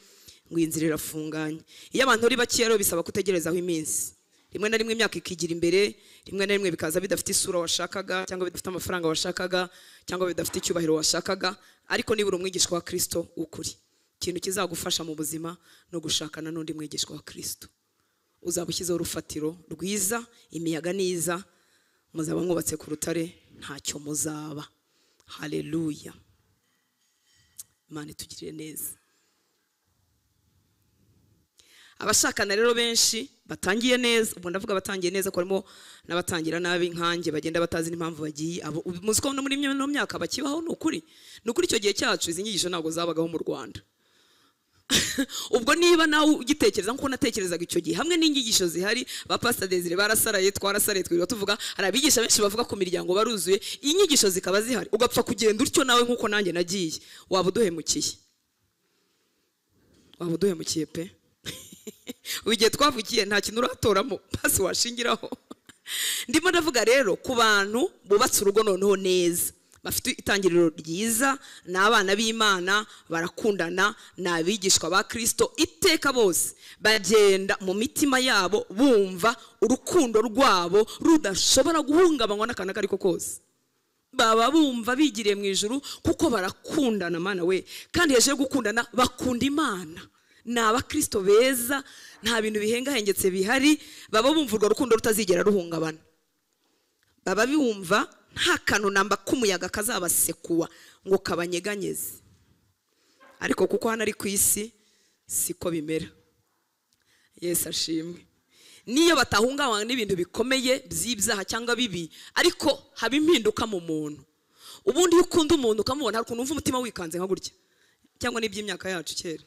ngo iyi nzira irafunganye iyo abantu ari bake rero bisaba kutegerezaho iminsi rimwe na rimwe imyaka ikigira imbere rimwe na rimwe bikaza bidafite isura washakaga cyangwa bidafite amafaranga washakaga cyangwa bidafite icyubahiro washakaga ariko niba uri umwigishwa wa kirisito w'ukuri ikintu kizagufasha mu buzima ni ugushakana n'undi mwigishwa wa kirisito uzaba ushyizeho urufatiro rwiza imiyaga niza muzaba mwubatse ku rutare ntacyo muzaba hareruya imana itugirire neza abashakana rero benshi batangiye neza ubwo ndavuga batangiye neza ko harimo n'abatangira nabi nkanjye bagenda batazi n'impamvu bagiye abo muzi ko no muri ino myaka bakibaho ni ukuri ni ukuri icyo gihe cyacu izi nyigisho ntabwo zabagaho mu rwanda ubwo niba nawe ugitekereza nk'uko natekerezaga icyo gihe hamwe n'inyigisho zihari ba pastor Desire barasaraye twarasaraye twirirwa tuvuga hari abigisha benshi bavuga ku miryango baruzuye inyigisho zikaba zihari ugapfa kugenda utyo nawe nk'uko nanjye nagiye waba uduhemukiye waba uduhemukiye pe igihe twavugiye nta kintu uratoramo basi washingiraho ndimo ndavuga rero ku bantu bubatse urugo noneho neza bafite itangiriro ryiza ni abana b'imana barakundana ni abigishwa ba kirisito iteka bose bagenda mu mitima yabo bumva urukundo rwabo rudashobora guhungabanywa n'akantu ako ari ko kose baba bumva bigiriye mu ijoro kuko barakundana mana we kandi hejuru yo gukundana bakunda imana ni abakirisito beza nta bintu bihengahengetse bihari baba bumva urwo rukundo rutazigera ruhungabana baba bumva nta kantu namba k'umuyaga kazabasekuwa ngo kabanyeganyeze ariko kuko hano ari ku isi siko bimera yesi ashimwe niyo batahungabanywa n'ibintu bikomeye by'ibyaha cyangwa bibi ariko haba impinduka mu muntu ubundi iyo ukunda umuntu ukamubona hari ukuntu wumva umutima wikanze nka gutya cyangwa n'iby'imyaka yacu kera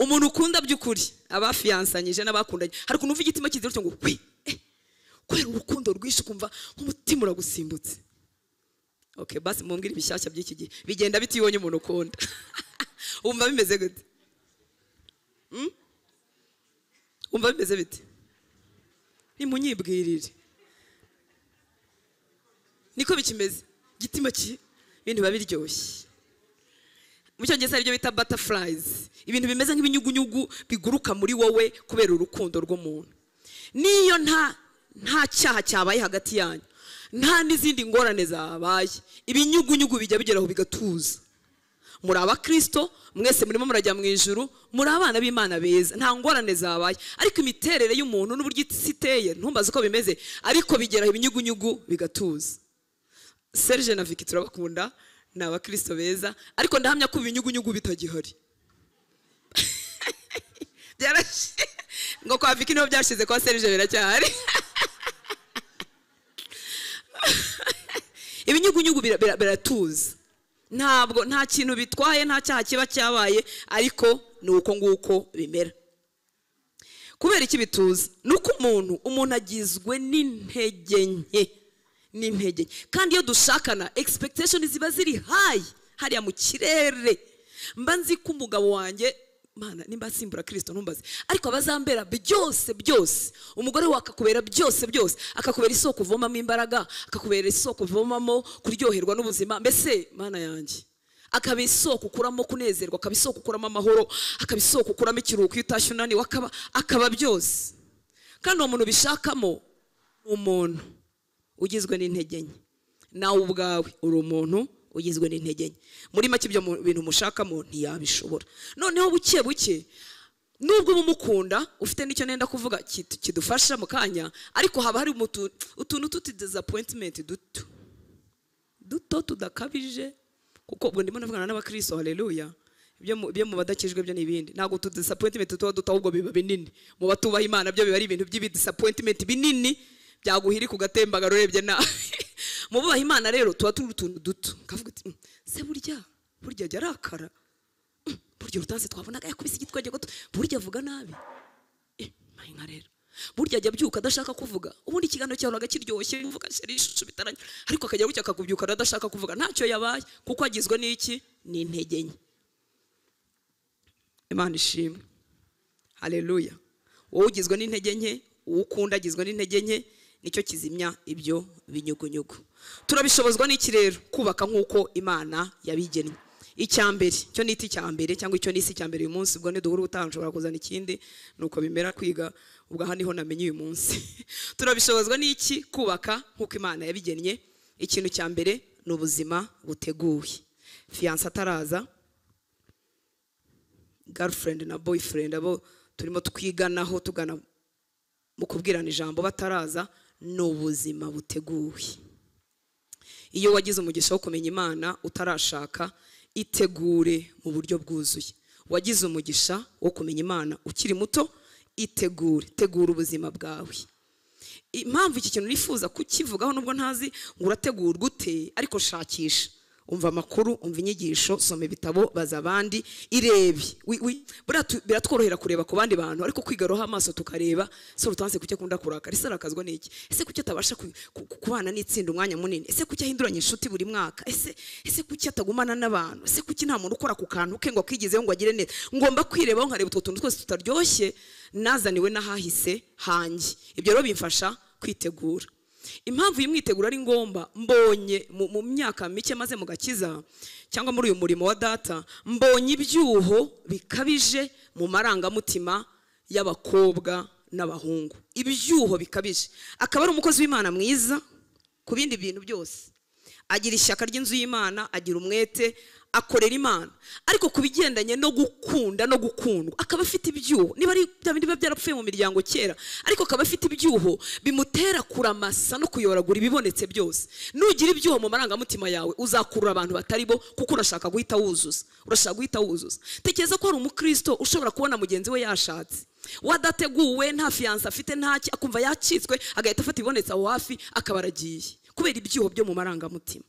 umuntu ukunda by'ukuri abafiyansanyije n'abakundanye hari ukuntu wumva igitima kiziruta ngo kwi kubera urukundo rwinshi ukumva nk'umutima uragusimbutse oke basi mumbwire ibishyashya by'iki gihe bigenda bitibonye umuntu ukunda wumva bimeze gute Hmm? wumva bimeze bite nimunyibwirire niko bikimeze igitima ki ibintu biba biryoshye mu cyongereza ari byo bita butterflies ibintu bimeze nk'ibinyugunyugu biguruka muri wowe kubera urukundo rw'umuntu niyo nta nta cyaha cyabaye hagati yanyu nta n'izindi ngorane zabaye ibinyugunyugu bijya bigeraho bigatuza muri abakirisito mwese murimo murajya mu ijuru muri abana b'imana beza nta ngorane zabaye ariko imiterere y'umuntu n'uburyo isi iteye ntumbaze uko bimeze ariko bigeraho ibinyugunyugu bigatuza serge na Vicky turabakunda ni abakirisito beza ariko ndahamya ko ibinyugunyugu bitagihari byarashe ngo kwa Vicky niho byashize kwa serge biracyahari ibinyugunyugu bira- bira- biratuza ntabwo nta kintu bitwaye nta cyaha kiba cyabaye ariko ni uko nguko bimera kubera iki bituza ni uko umuntu umuntu agizwe n'intege nke n'intege nke kandi iyo dushakana expectation ziba ziri hayi hariya mu kirere mba nzi ko umugabo wanjye mana nimba asimbura kirisito ntumbaze ariko abazambera byose byose umugore we akakubera byose byose akakubera isoko uvomamo imbaraga akakubera isoko uvomamo kuryoherwa n'ubuzima mbese mana yanjye akaba isoko ukuramo kunezerwa akaba isoko ukuramo amahoro akaba isoko ukuramo ikiruhuko iyo utashye unaniwe akaba akaba byose kandi uwo muntu ubishakamo ni umuntu ugizwe n'intege nke nawe ubwawe uri umuntu ugizwe n'intege nke muri make ibyo mu- bintu mushakamo ntiyabishobora noneho buke buke nubwo umumukunda ufite n'icyo nenda kuvuga kit- kidufasha mu kanya ariko haba hari umutu- utuntu tutidisappointment duto duto tudakabije kuko ubwo ndimo navugana n'abakristo haleluya ibyo mu- ibyo mu badakijwe byo ni ibindi ntabwo utudisappointment tuba duto ahubwo biba binini mu batubaha imana byo biba ari ibintu by'ibidisappointment binini byaguhirika ugatembagara urebye nawe mu bubaha imana rero tuba turi utuntu duto kavuga uti "Mm, se burya burya ajya arakara Mm, burya urutansi twabonaga yakubise igitwenge gato burya avuga nabi mpayinka rero burya ajya abyuka adashaka kuvuga ubundi ikiganiro cyahoraga kiryoshye uvuga sheri ishusho bitaranye ariko akajya gutya akakubyukana adashaka kuvuga ntacyo yabaye kuko agizwe n'iki n'intege nke imana ishimwe haleluya wowe ugizwe n'intege nke uwo ukunda agizwe n'intege nke nicyo kizimya ibyo binyugunyugu turabishobozwa n'iki rero kubaka nk'uko imana yabigennye icya mbere cyo ni icya mbere cyangwa icyo nisi icya mbere uyu munsi ubwo niduhura ubutaha nshobora kuzana ikindi ni uko bimera kwiga ubwo aha niho namenye uyu munsi turabishobozwa n'iki kubaka nk'uko imana yabigennye ikintu cya mbere ni ubuzima buteguye fiyanse ataraza girlfriend na boyfriend abo turimo twiganaho tugana mu kubwirana ijambo bataraza ni ubuzima buteguye iyo wagize umugisha wo kumenya imana utarashaka itegure mu buryo bwuzuye wagize umugisha wo kumenya imana ukiri muto itegure tegura ubuzima bwawe impamvu iki kintu nifuza kukivugaho nubwo ntazi ngo urategurwa ute ariko shakisha umva amakuru umva inyigisho soma ibitabo baza abandi irebe Wi- wi- buriya tu- biratworohera kureba ku bandi bantu ariko kwigaroho amaso tukareba se rutanse kuki akunda kurakara ese arakazwa n'iki ese kuki atabasha ku- ku- ku- kubana n'itsinda umwanya munini ese kuki ahinduranya inshuti buri mwaka ese ese kuki atagumana n'abantu ese kuki nta muntu ukora ku kantu ke ngo akigezeho ngo agire neza ngomba kwirebaho nkareba utwo tuntu twose tutaryoshye nazaniwe n'ahahise hanjye ibyo rero bimfasha kwitegura impamvu y'imwiteguro ari ngombwa mbonye mu, mu myaka mike maze mu gakiza cyangwa muri uyu murimo wa data mbonye ibyuho bikabije mu marangamutima y'abakobwa n'abahungu ibyuho bikabije akaba ari umukozi w'imana mwiza ku bindi bintu byose agira ishyaka ry'inzu y'imana agira umwete akorera imana ariko ku bigendanye no gukunda no gukundwa akaba afite ibyuho niba ari bya bindi biba byarapfuye mu miryango kera ariko akaba afite ibyuho bimutera kuramasa no kuyoragura ibibonetse byose nugira ibyuho mu marangamutima yawe uzakurura abantu batari bo kuko urashaka guhita wuzuza urashaka guhita wuzuza tekereza ko hari umukristo ushobora kubona mugenzi we yashatse wadateguwe nta fiyanse afite ntaki akumva yakitswe agahita afata ibibonetse aho hafi akaba aragiye kubera ibyuho byo mu marangamutima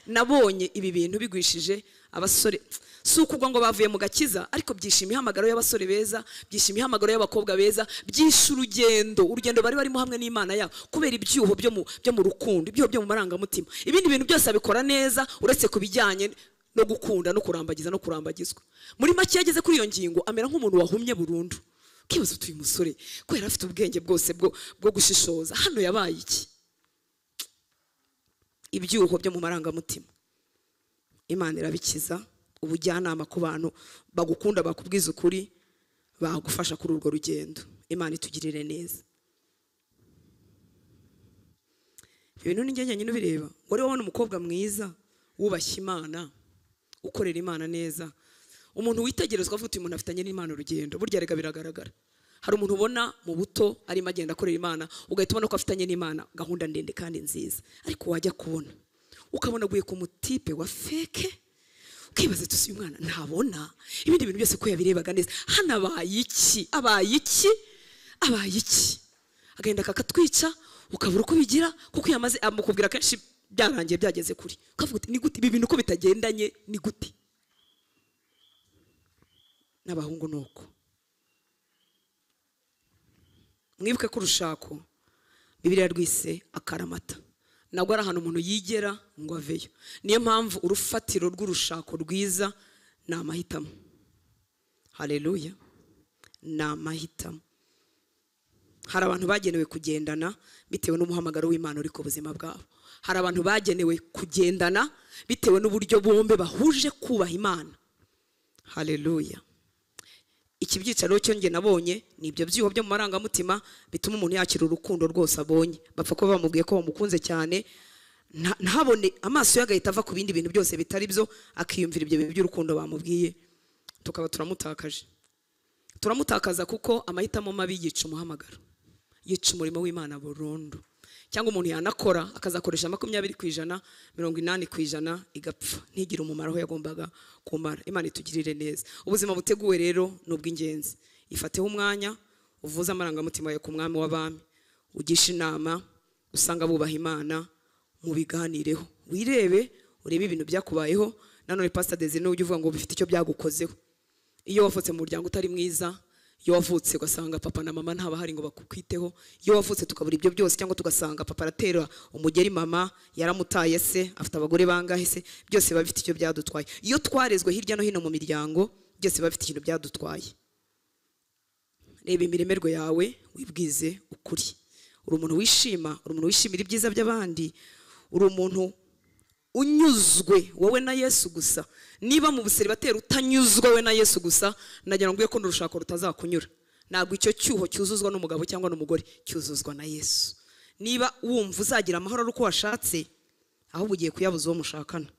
nabonye ibi bintu bigwishije abasore si ukugwa ngo bavuye mu gakiza ariko byishimiye ihamagaro y'abasore beza byishimiye ihamagaro y'abakobwa beza byishe urugendo urugendo bari barimo hamwe n'imana yabo kubera ibyuho byo mu, byo mu rukundo ibyuho byo mu marangamutima ibindi bintu byose abikora neza uretse ku bijyanye no gukunda no kurambagiza no kurambagizwa muri make iyo ageze kuri iyo ngingo amera nk'umuntu wahumye burundu ukibaza uti uyu musore ko yari afite ubwenge bwose bwo, bwo gushishoza hano yabaye iki ibyuho byo mu marangamutima imana irabikiza ubujyanama ku bantu bagukunda bakubwiza ukuri bagufasha kuri urwo rugendo imana itugirire neza ibintu ni njye nyine ubireba ngo rero wabona umukobwa mwiza wubashye imana ukorera imana neza umuntu witegerezwa avuga uti umuntu afitanye n'imana urugendo burya rega biragaragara hari umuntu ubona mu buto arimo agenda akorera imana ugahita ubona ko afitanye n'imana gahunda ndende kandi nziza ariko wajya kubona ukabona aguye ku mutipe wa feke ukibaza tuzi uyu mwana ntabona ibindi bintu byose ko yabirebaga neza hano abaye iki abaye iki abaye iki agenda kakatwica ukabura uko bigira kuko iyo amaze amukubwira kenshi byarangiye byageze kuri ukavuga uti ni gute ibi bintu uko bitagendanye ni gute n'abahungu ni uko mwibuke ko urushako bibiriya rwise akaramata ntabwo ari ahantu umuntu yigera ngo aveyo niyo mpamvu urufatiro rw'urushako rwiza ni amahitamo hareruya ni amahitamo hari abantu bagenewe kugendana bitewe n'umuhamagaro w'imana uri ku buzima bwabo hari abantu bagenewe kugendana bitewe n'uburyo bombi bahuje kubaha imana hareruya iki byicaro cyo njye nabonye ni ibyo byuho byo mu marangamutima bituma umuntu yakira urukundo rwose abonye bapfa kuba bamubwiye ko bamukunze cyane nta- ntabone amaso ye agahita ava ku bindi bintu byose bitari byo akiyumvira ibyo bintu by'urukundo bamubwiye tukaba turamutakaje turamutakaza kuko amahitamo mabi yica umuhamagaro yica umurimo w'imana burundu cyangwa umuntu yanakora akazakoresha makumyabiri ku ijana mirongo inani ku ijana igapfa ntigire umumaro aho yagombaga kumara imana itugirire neza ubuzima buteguwe rero ni ubw'ingenzi ifateho umwanya uvuze amarangamutima yawe ku mwami w'abami ugisha inama usanga bubaha imana mubiganireho wirebe urebe ibintu byakubayeho nanone pasita dezine ujye uvuga ngo bifite icyo byagukozeho iyo wavutse mu muryango utari mwiza iyo wavutse ugasanga papa na mama ntabahari ngo bakukwiteho iyo wavutse tukabura ibyo byose cyangwa tugasanga papa aratera umugeri mama yaramutaye se afite abagore bangahe se byose biba bifite icyo byadutwaye iyo twarezwe hirya no hino mu miryango byose biba bifite ikintu byadutwaye reba imiremerwe yawe wibwize ukuri uri umuntu wishima uri umuntu wishimira ibyiza by'abandi uri umuntu unyuzwe wowe na yesu gusa niba mu buseribateri utanyuzwe we na yesu gusa nagira ngo uye ko n'urushako rutazakunyura ntabwo icyo cyuho cyuzuzwa n'umugabo cyangwa n'umugore cyuzuzwa na yesu niba wumva uzagira amahoro ari uko washatse ahubwo ugiye kuyabuza uwo mushakana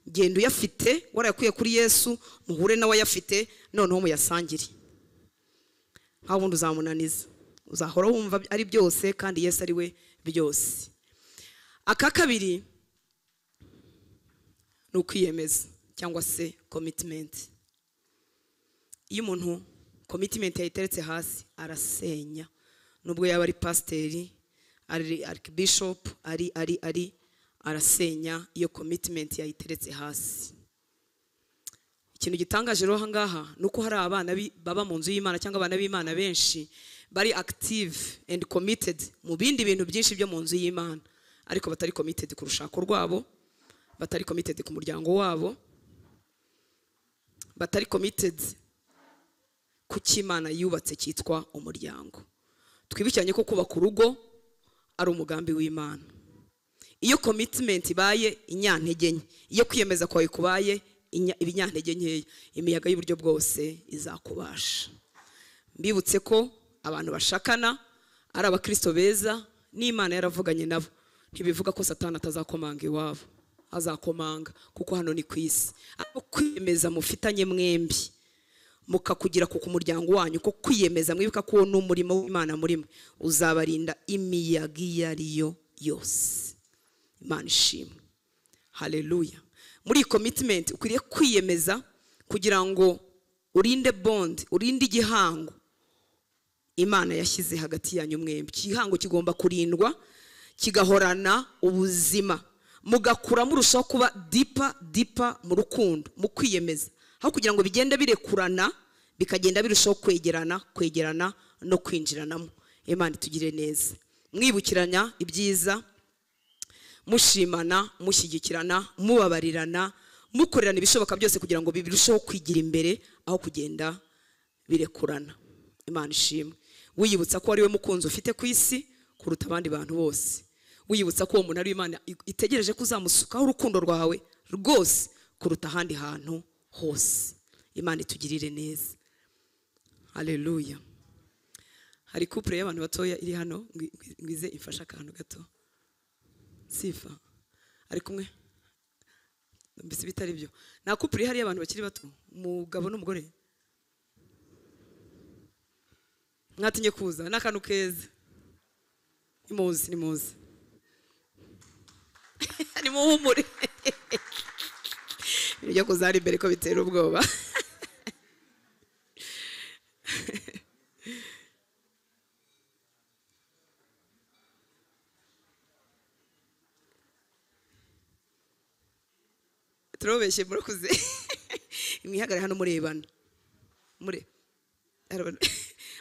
genda uyafite warayakuye kuri yesu muhure nawe ayafite noneho muyasangire nta wundi uzamunaniza uzahora wumva ari byose kandi yesu ari we byose aka kabiri ni ukwiyemeza cyangwa se komitimenti iyo umuntu commitment yayiteretse hasi arasenya nubwo yaba ari pasiteri ari arikibishopu ari ari ari arasenya iyo commitment yayiteretse hasi ikintu gitangaje rero aha ngaha ni uko hari abana bi- baba mu nzu y'imana cyangwa abana b'imana benshi bari active and committed mu bindi bintu byinshi byo mu nzu y'imana ariko batari committed ku rushako rwabo batari committed ku muryango wabo batari committed ku cy'imana yubatse cyitwa umuryango twibukiranye ko kubaka urugo ari umugambi w'imana iyo commitment ibaye inyantege nke iyo kwiyemeza kwawe kubaye inya- ibinyantegenke nkeya imiyaga y'uburyo bwose izakubasha mbibutse ko abantu bashakana ari abakristo beza n'imana yaravuganye nabo ntibivuga ko satani atazakomanga iwabo azakomanga kuko hano ni ku isi ariko kwiyemeza mufitanye mwembi mukakugira ku ku muryango wanyu ko kwiyemeza mwibuka ko uwo ni umurimo w'imana murimwe uzabarinda imiyaga iyo ari yo yose imana ishimwe haleluya muri iyi commitment ukwiriye kwiyemeza kugira ngo urinde bond urinde igihango imana yashyize hagati yanyu mwembi igihango kigomba kurindwa kigahorana ubuzima mugakura murushaho kuba dipa dipa mu rukundo mu kwiyemeza aho kugira ngo bigende birekurana bikagenda birushaho kwegerana kwegerana no kwinjiranamo imana itugire neza mwibukiranya ibyiza mushimana mushyigikirana mubabarirana mukorerana ibishoboka byose kugira ngo birusheho kwigira imbere aho kugenda birekurana imana ishimwe wiyibutsa ko ari we mukunzi ufite ku isi kuruta abandi bantu bose wiyibutsa ko uwo muntu ari we imana i- itegereje ko uzamusukaho urukundo rwawe rwose kuruta ahandi hantu hose imana itugirire neza haleluya hari kupure y'abantu batoya iri hano ngwi- ngwi- ngwize imfashe akantu gato sifa ari kumwe mbese bitari byo nta kupure ihari y'abantu bakiri bato umugabo n'umugore mwatinye kuza ni akantu keza nimuzi nimuzi nimuhumure ibintu byo kuza hari imbere ko bitera ubwoba turabeshye murakuze mwihagare hano murebana mure arabana.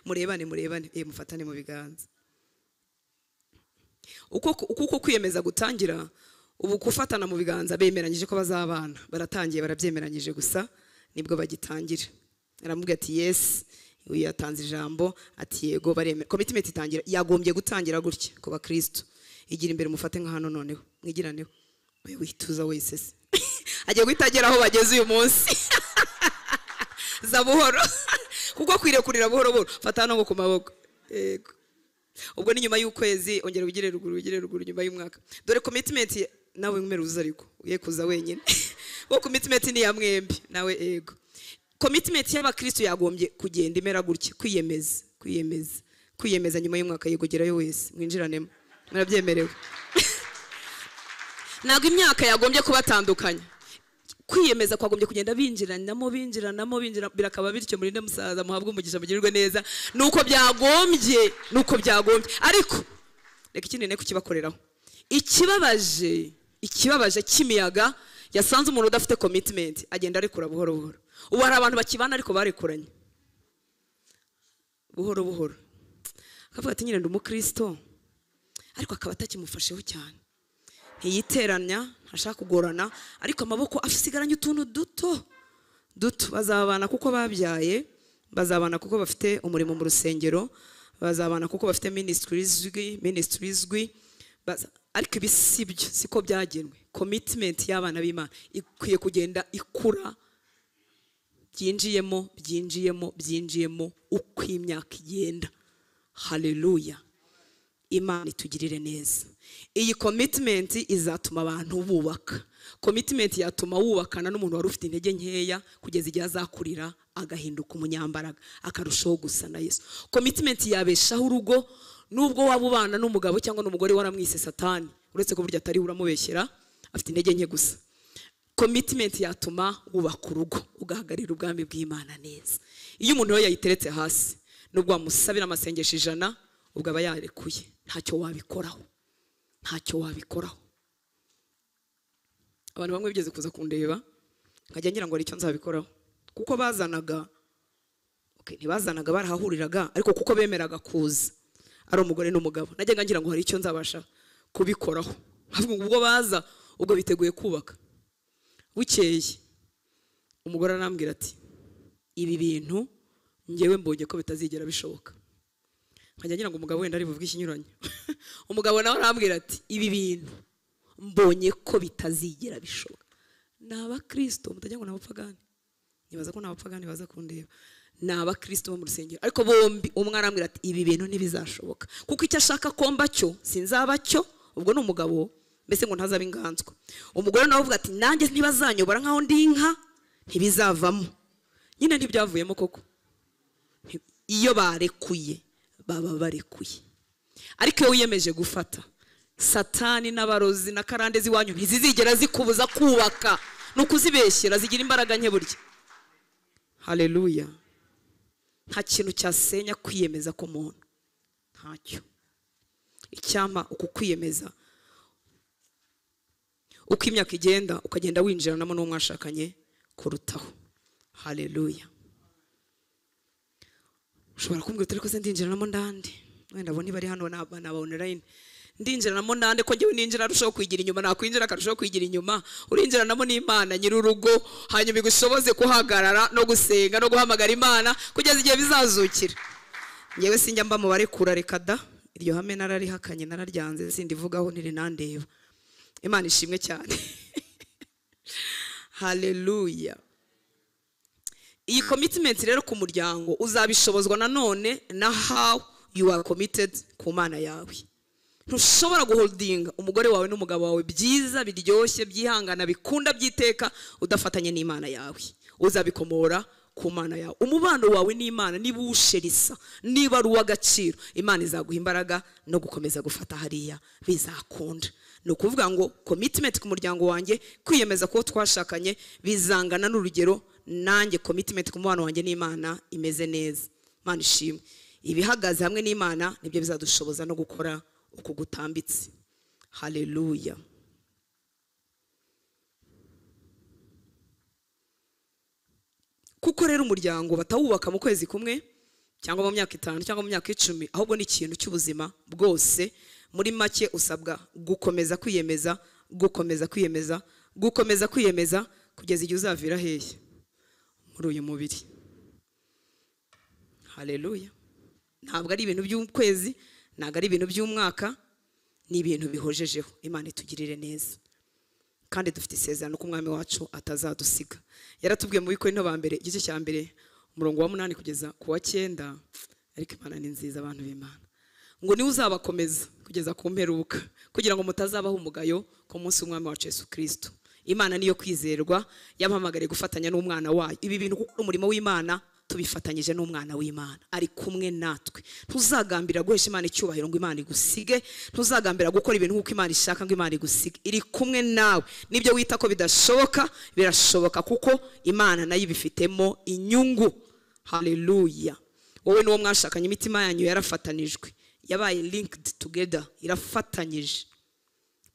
murebane murebane eh mufatane mu biganza uko uko uko kwiyemeza gutangira ubu gufatana mu biganza bemeranyije ko bazabana baratangiye barabyemeranyije gusa nibwo bagitangira aramubwira ati yes uyu yatanze ijambo ati yego baremera commitment itangira yagombye gutangira gutya ku bakristo igira imbere mufate nka hano noneho mwigiraneho we wituza wese se agiye guhita agera aho bageze uyu munsi za buhoro kuko kwirekurira buhoro buhoro fata hano ngo ku maboko yego ubwo ni nyuma y'ukwezi ongera ugire ruguru ugire ruguru nyuma y'umwaka dore commitment ye- nawe mwere uza ariko uye kuza wenyine kuko commitment ni iya mwembi nawe ego commitment y'abakristo yagombye kugenda imera gutya kwiyemeza kwiyemeza kwiyemeza nyuma y'umwaka yego gerayo wese mwinjiranemo murabyemerewe ntabwo imyaka yagombye kubatandukanya kwiyemeza kwagombye kugenda binjiranamo binjiranamo binjira birakaba bityo murinde musaza muhabwe umugisha mugirirwe neza nuko byagombye nuko byagombye ariko reka ikindi nteko kibakoreraho ikibabaje ikibabaje cy'imiyaga yasanze umuntu udafite commitment agenda arekura buhoro buhoro ubu hari abantu bakibana ariko barekuranye buhoro buhoro akavuga ati nyine ndi umukristo ariko akaba atakimufasheho cyane ntiyiteranya ntashaka kugorana ariko amaboko asigaranye utuntu duto duto bazabana kuko babyaye bazabana kuko bafite umurimo mu rusengero bazabana kuko bafite minisitiri izwi minisitiri izwi baza- ariko ibi si byo siko byagenwe komitimenti y'abana b'imana ikwiye kugenda ikura byinjiyemo byinjiyemo byinjiyemo uko imyaka igenda haleluya imana itugirire neza iyi commitment izatuma abantu bubaka commitment yatuma wubakana n'umuntu wari ufite intege nkeya kugeza igihe azakurira agahinduka umunyambaraga akarushaho gusa na yesu commitment yabeshaho urugo nubwo waba ubana n'umugabo cyangwa n'umugore waramwise satani uretse ko burya atari uramubeshyera afite intege nke gusa commitment yatuma wubaka urugo mugahagarira ubwami bw'imana neza iyo umuntu we yayiteretse hasi nubwo wamusabira amasengesho ijana ubwo aba yarekuye ntacyo wabikoraho ntacyo wabikoraho abantu bamwe bigeze kuza kundeba nkajya ngira ngo hari icyo nzabikoraho kuko bazanaga okay, ntibazanaga barahahuriraga ariko kuko bemeraga kuza ari umugore n'umugabo najyaga ngira ngo hari icyo nzabasha kubikoraho ahubwo ubwo baza ubwo biteguye kubaka bukeye umugore arambwira ati ibi bintu ngewe mbonye ko bitazigera bishoboka nkajya ngira ngo umugabo wenda ari buvuge ikinyuranyo umugabo nawe arambwira ati ibi bintu mbonye ko bitazigera bishoboka ni abakirisito mutajya ngo ni abapfagani nibaza ko ni abapfagani baza kundeba ni abakirisito bo mu rusengero ariko bombi umwe arambwira ati ibi bintu ntibizashoboka kuko icyo ashaka komba cyo sinzaba cyo ubwo ni umugabo mbese ngo ntazabe inganzwa umugore nawe avuga ati nanjye ntibazanyobora nkaho ndi inka ntibizavamo nyine ntibyavuyemo koko Nti- iyo barekuye baba barekuye ariko iyo wiyemeje gufata satani n'abarozi na karande z'iwanyu ntizizigera zikubuza kubaka ni ukuzibeshyera zigira imbaraga nke burya haleluya nta kintu cyasenya kwiyemeza k'umuntu ntacyo icyampa uku kwiyemeza uko imyaka igenda ukagenda winjiranamo n'uwo mwashakanye kurutaho haleluya ushobora kumbwira utari ko se ndinjiranamo ndande wenda abo ntibari hano ni aba online ndinjiranamo ndande ko njyewe ninjira arushaho kwigira inyuma nakwinjira akarushaho kwigira inyuma urinjiranamo n'imana nyir'urugo hanyuma igushoboze guhagarara no gusenga no guhamagara imana kugeza igihe bizazukira njyewe sinjya mba mubare kura reka da iryo hame nararihakanye nararyanze sindivugaho ntirinandeba imana ishimwe cyane haleluya iyi commitment rero ku muryango uzabishobozwa nanone na how you are committed ku mana yawe ntushobora guholdinga umugore wawe n'umugabo wawe byiza biryoshye byihangana bikunda byiteka udafatanye n'imana yawe uzabikomora ku mana yawe umubano wawe n'imana niba uwusherisa niba ari uw'agaciro imana izaguha imbaraga no gukomeza gufata hariya bizakunda ni ukuvuga ngo commitment ku muryango wanjye kwiyemeza kuwo twashakanye bizangana n'urugero nanjye commitment ku mubano wanjye n'imana imeze neza imana ishimwe ibihagaze hamwe n'imana nibyo bizadushoboza no gukora uku gutambitse haleluya kuko rero umuryango batawubaka mu kwezi kumwe cyangwa mu myaka itanu cyangwa mu myaka icumi ahubwo ni ikintu cy'ubuzima bwose muri make usabwa gukomeza kwiyemeza gukomeza kwiyemeza gukomeza kwiyemeza kugeza igihe uzavira hehe muri uyu mubiri haleluya ntabwo ari ibintu by'ukwezi ntabwo ari ibintu by'umwaka ni ibintu bihojejeho imana itugirire neza kandi dufite isezerano ko umwami wacu atazadusiga yaratubwiye mu bikore ba mbere igice cya mbere umurongo wa munani kugeza ku wa cyenda ariko imana ni nziza abantu b'imana ngo niwe uzabakomeza kugeza ku mperuka kugira ngo mutazabaho umugayo ku munsi w'umwami wacu yesu kirisito imana niyo kwizerwa yampamagariye gufatanya n'umwana wayo ibi bintu gukora umurimo w'imana tubifatanyije n'umwana w'imana ari kumwe natwe ntuzagambira guhesha imana icyubahiro ngo imana igusige ntuzagambira gukora ibintu nk'uko imana ishaka ngo imana igusige iri kumwe nawe nibyo wita ko bidashoboka birashoboka kuko imana nayo ibifitemo inyungu haleluya wowe n'uwo mwashakanye imitima yanyu yarafatanijwe yabaye linked together irafatanyije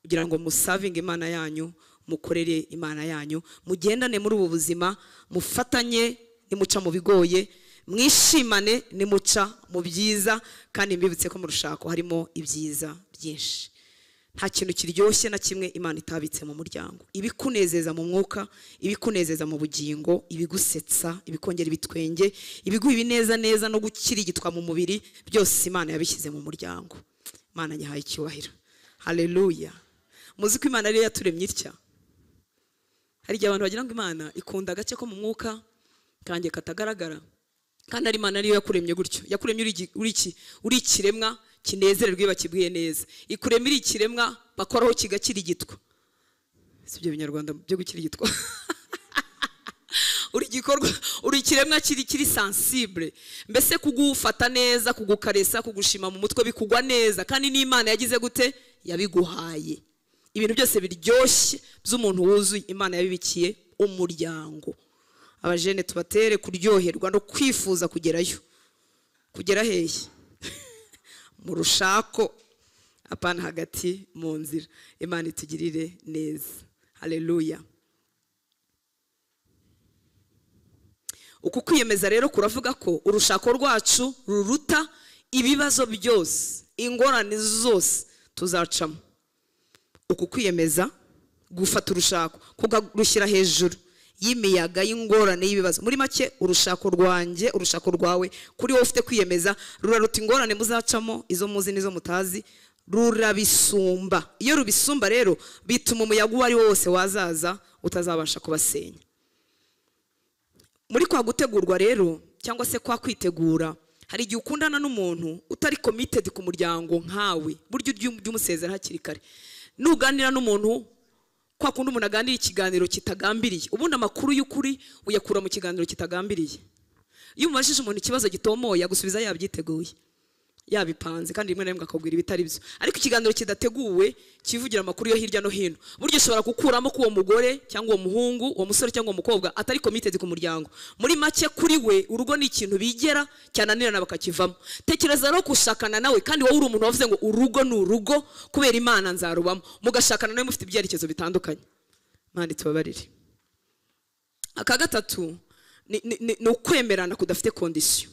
kugira ngo musavinge imana yanyu mukorere imana yanyu mugendane muri ubu buzima mufatanye nimuca mu bigoye mwishimane nimuca mu byiza kandi mbibutse ko mu rushako harimo ibyiza byinshi nta kintu kiryoshye na kimwe imana itabitse mu muryango ibikunezeza mu mwuka ibikunezeza mu bugingo ibigusetsa ibikongera ibitwenge ibiguha ibineza neza no gukirigitwa mu mubiri byose imana yabishyize mu muryango imana nyihaye icyubahiro haleluya muzi ko imana ariyo yaturemye itya hari igihe abantu bagira ngo imana ikunda agace ko mu mwuka kanjye katagaragara kandi ari imana ariyo yakuremye gutyo yakuremye uri igi- uri iki uri ikiremwa kinezererwa iyo bakibwiye neza ikuremye uri ikiremwa bakoraho kigakirigitwa si ibyo binyarwanda byo gukirigitwa uri igikorwa uri ikiremwa kiri kiri sensible mbese kugufata neza kugukaresa kugushima mu mutwe bikugwa neza kandi n'imana yagize gute yabiguhaye ibintu byose biryoshye by'umuntu wuzuye imana yabibikiye umuryango abajene tubatere kuryoherwa no kwifuza kugerayo kugera hehe mu rushako apana hagati mu nzira imana itugirire neza haleluya uku kwiyemeza rero kuravuga ko urushako rwacu ruruta ibibazo byose ingorane zose tuzacamo uku kwiyemeza gufata urushako kugushyira hejuru y'imiyaga y'ingorane y'ibibazo muri make urushako rwanjye urushako rwawe kuri wowe ufite kwiyemeza ruraruta ingorane muzacamo izo muzi n'izo mutazi rurabisumba iyo rubisumba rero bituma umuyaga uwo ari wo wose wazaza utazabasha kubasenya muri kwa gutegurwa rero cyangwa se kwa kwitegura hari igihe ukundana n'umuntu utari committed ku muryango nkawe buryo ujya umusezera hakiri kare nuganira n'umuntu kwa kundi umuntu aganira ikiganiro kitagambiriye ubundi amakuru y'ukuri uyakura mu kiganiro kitagambiriye iyo umubajije umuntu ikibazo gitomoye agusubiza yabyiteguye yabipanze kandi rimwe na rimwe akakubwira ibitari byo ariko ikiganiro kidateguwe kivugira amakuru yo hirya no hino buryo ushobora gukuramo ko uwo mugore cyangwa uwo muhungu uwo musore cyangwa uwo mukobwa atari committed ku muryango muri make kuri we urugo ni ikintu bigera cyananirana bakakivamo tekereza rero gushakana nawe kandi wowe uri umuntu wavuze ngo urugo ni urugo kubera imana nzarubamo mugashakana nawe mufite ibyerekezo bitandukanye mani tubabarire aka gatatu ni- ni- ni ni ukwemerana kudafite kondisiyo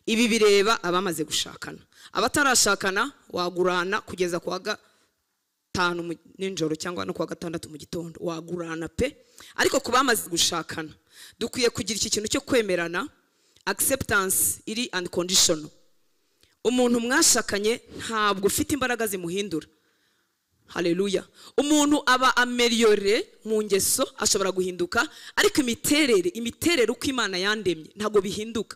ibi bireba abamaze gushakana abatarashakana wagurana kugeza ku wa gatanu mu- nijoro cyangwa no ku wa gatandatu mu gitondo wagurana pe ariko ku bamaze gushakana dukwiye kugira iki kintu cyo kwemerana acceptance iri unconditional umuntu mwashakanye ntabwo ufite imbaraga zimuhindura haleluya umuntu aba ameriyore mu ngeso ashobora guhinduka ariko imiterere imiterere uko imana yandemye ntabwo bihinduka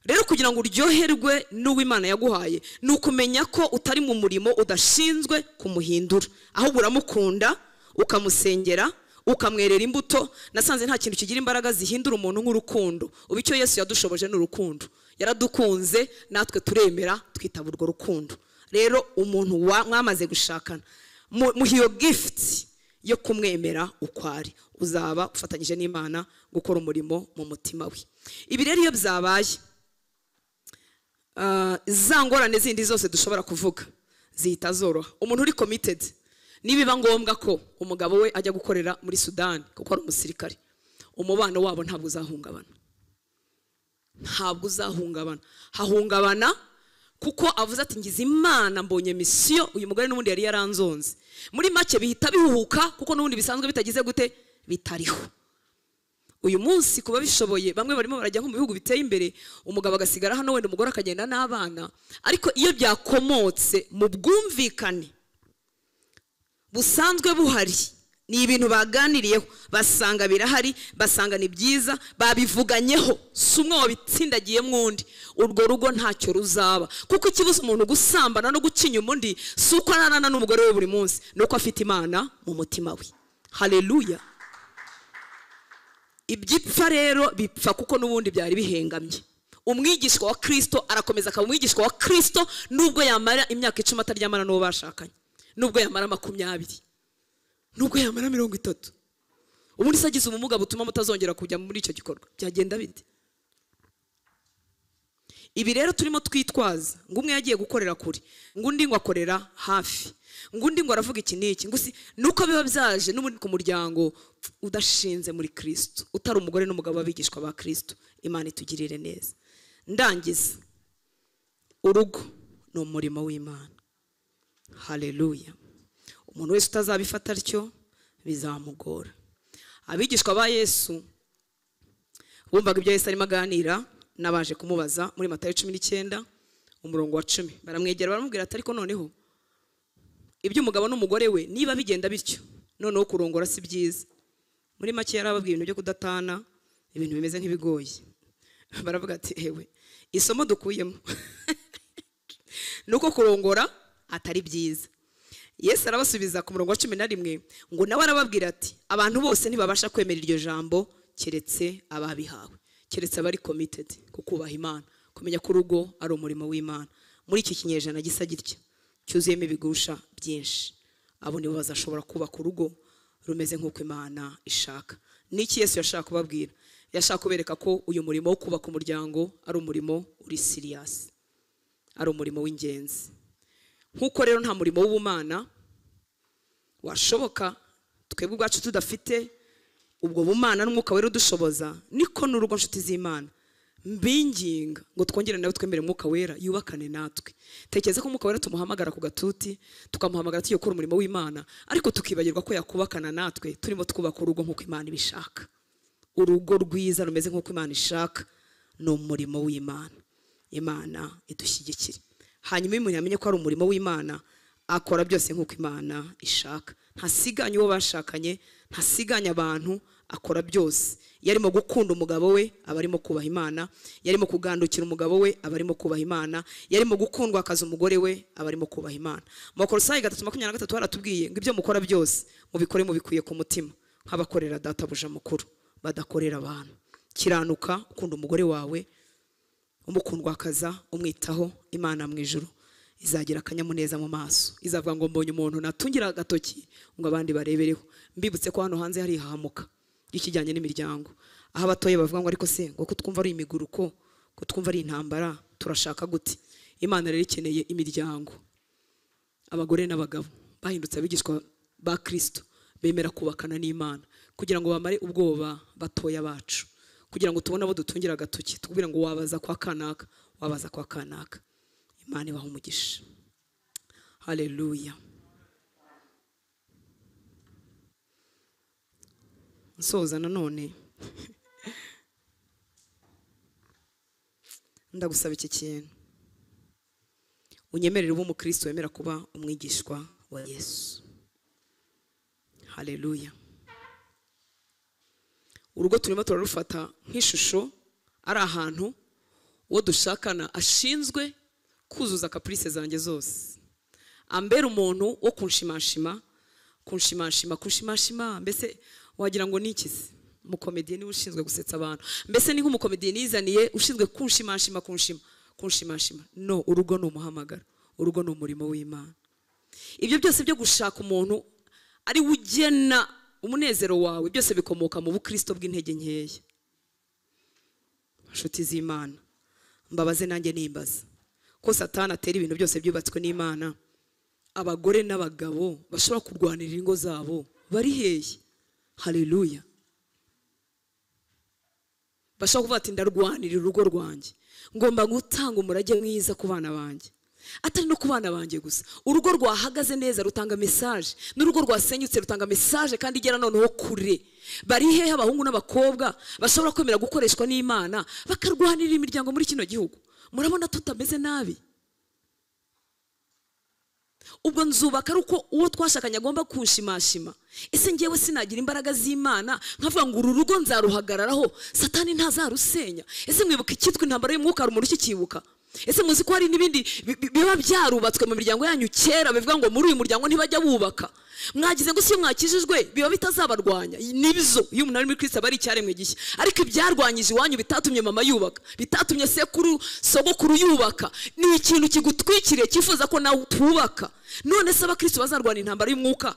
rero kugira ngo uryoherwe n'uwo imana yaguhaye ni ukumenya ko utari mu murimo udashinzwe kumuhindura ahubwo uramukunda ukamusengera ukamwerera imbuto nasanze nta kintu kigira imbaraga zihindura umuntu nk'urukundo ubu icyo yesu yadushoboje ni urukundo yaradukunze natwe turemera twitaba urwo rukundo rero umuntu wa- mwamaze gushakana mu- muha iyo gifuti yo kumwemera uko ari uzaba ufatanyije n'imana gukora umurimo mu mutima we ibi rero iyo byabaye Ah, za ngorane zindi zose dushobora kuvuga zihita zoroha umuntu uri committed nibiba ngombwa ko umugabo we ajya gukorera muri sudani kuko ari umusirikare umubano wabo ntabwo uzahungabana ntabwo uzahungabana hahungabana kuko avuze ati ngize imana mbonye misiyo uyu mugore n'ubundi yari yaranzonze muri make bihita bihuhuka kuko n'ubundi bisanzwe bitagize gute bitariho uyu munsi kuba bishoboye bamwe barimo barajya nko mu bihugu biteye imbere umugabo agasigara hano wenda umugore akagenda n'abana ariko iyo byakomotse mu bwumvikane busanzwe buhari ni ibintu baganiriyeho basanga birahari basanga ni byiza babivuganyeho si umwe wabitsindagiyemo undi urwo rugo ntacyo ruzaba kuko ikibuza umuntu gusambana no gucinyuma undi si uko ararana n'umugore we buri munsi ni uko afite imana mu mutima we haleluya ibyipfa rero bipfa kuko n'ubundi byari bihengamye umwigishwa wa kirisito arakomeza akaba umwigishwa wa kirisito nubwo yamara imyaka icumi ataryamana n'uwo bashakanye nubwo yamara makumyabiri nubwo yamara mirongo itatu ubundi se agize ubumuga butuma mutazongera kujya muri icyo gikorwa byagenda bite ibi rero turimo twitwaza ngo umwe yagiye gukorera kure ngo undi ngo akorera hafi ngo undi ngo aravuga iki n'iki ngo si nuko biba byaje n'ubundi ku muryango udashinze muri kirisito utari umugore n'umugabo w'abigishwa ba kirisito imana itugirire neza ndangiza urugo ni umurimo w'imana haleluya umuntu wese utazabifata atyo bizamugora abigishwa ba yesu bumvaga ibyo yesu arimo aganira n'abaje kumubaza muri matayo cumi n'icyenda umurongo wa cumi baramwegera baramubwira ati ariko noneho iby'umugabo n'umugore we niba bigenda bityo noneho kurongora si byiza muri make yari ababwiye ibintu byo kudatana ibintu bimeze nk'ibigoye baravuga ati ewe isomo dukuyemo ni uko kurongora atari byiza yesu arabasubiza ku murongo wa cumi na rimwe ngo nawe arababwira ati abantu bose ntibabasha kwemera iryo jambo keretse ababihawe keretse abari committed ku kubaha imana kumenya ko urugo ari umurimo w'imana muri iki kinyejana gisa gitya cyuzuyemo ibigusha byinshi abo nibo bazashobora kubaka urugo rumeze nk'uko imana ishaka n'iki yesu yashaka kubabwira yashaka kubereka ko uyu murimo wo kubaka umuryango ari umurimo uri siriyasi ari umurimo w'ingenzi nk'uko rero nta murimo w'ubumana washoboka twebwe ubwacu tudafite ubwo bumana n'umwuka wera udushoboza niko n'urugo nshuti z'imana mbinginga ngo twongere nawe twemere umwuka wera yubakane natwe tekereza ko umwuka wera tumuhamagara ku gatuti tukamuhamagara tugiye gukora umurimo w'imana ariko tukibagirwa ko yakubakana natwe turimo twubaka urugo nk'uko imana ibishaka urugo rwiza rumeze nk'uko imana ishaka ni umurimo w'imana imana idushyigikire hanyuma iyo umuntu yamenye ko ari umurimo w'imana akora byose nk'uko imana ishaka ntasiganye uwo bashakanye ntasiganye abantu akora byose iyo arimo gukunda umugabo we aba arimo kubaha imana iyo arimo kugandukira umugabo we aba arimo kubaha imana iyo arimo gukundwa akaza umugore we aba arimo kubaha imana mu bakorosayi gatatu makumyabiri na gatatu haratubwiye ngo ibyo mukora byose mubikore mubikwiye ku mutima nk'abakorera databuja mukuru badakorera abantu kiranuka ukunda umugore wawe umukundwakaza umwitaho imana mu ijuru izagira akanyamuneza mu maso izavuga ngo mbonye umuntu natungira agatoki ngo abandi barebereho mbibutse ko hano hanze hari ihahamuka ry'ikijyanye n'imiryango aho abatoya bavuga ngo ariko se ngo kutwumva ari imiguruko kutwumva ari intambara turashaka gute imana rero ikeneye imiryango abagore n'abagabo bahindutse abigishwa ba kirisito bemera kubakana n'imana kugira ngo bamare ubwoba batoya bacu kugira ngo tubone abo dutungira agatoki tukubwira ngo wabaza kwa kanaka wabaza kwa kanaka imana ibaha umugisha haleluya nsoza nanone ndagusaba iki kintu unyemerere ube umukristo wemera kuba umwigishwa wa yesu haleluya urugo turimo turarufata nk'ishusho ari ahantu uwo dushakana ashinzwe kuzuza kapurise zanjye zose ambera umuntu wo kunshimashima kunshimashima kunshimashima mbese wagira ngo ni iki se umukomediye niwe ushinzwe gusetsa abantu mbese ni nk'umukomediye nizaniye ushinzwe kunshimashima kunshima kunshimashima no urugo ni umuhamagaro urugo ni umurimo w'imana ibyo byose byo gushaka umuntu ari we ugena umunezero wawe byose bikomoka mu bukristo bw'intege nkeya nshuti z'imana mbabaze nanjye nimbaza ko satani atera ibintu byose byubatswe n'imana abagore n'abagabo bashobora kurwanirira ingo zabo bari hehe haleluya bashobora kuvuga ati ndarwanirira urugo rwanjye ngomba gutanga umurage mwiza ku bana banjye atari no ku bana banjye gusa urugo rwahagaze neza rutanga mesaje n'urugo rwasenyutse rutanga mesaje kandi igera noneho kure bari hehe abahungu n'abakobwa bashobora kwemera gukoreshwa n'imana bakarwanirira imiryango muri kino gihugu murabona tutameze nabi ubwo nzubaka ari uko uwo twashakanye agomba kunshimashima ese ngewe sinagira imbaraga z'imana nkavuga ngo uru rugo nzaruhagararaho satani ntazarusenya ese mwibuka icyitwa intambara y'umwuka rumuri ukikibuka ese muzi ko hari n'ibindi biba byarubatswe mu miryango yanyu kera bivuga ngo muri uyu muryango ntibajya bubaka mwagize ngo si iyo mwakijijwe biba bitazabarwanya nibyo iyo umuntu ari muri kirisita aba ari icyaremwe gishya ariko ibyarwanyije iwanyu bitatumye mama yubaka bitatumye sekuru sogokuru yubaka ni ikintu kigutwikiriye cyifuza ko nawe utubaka none se abakristo bazarwana intambara y'umwuka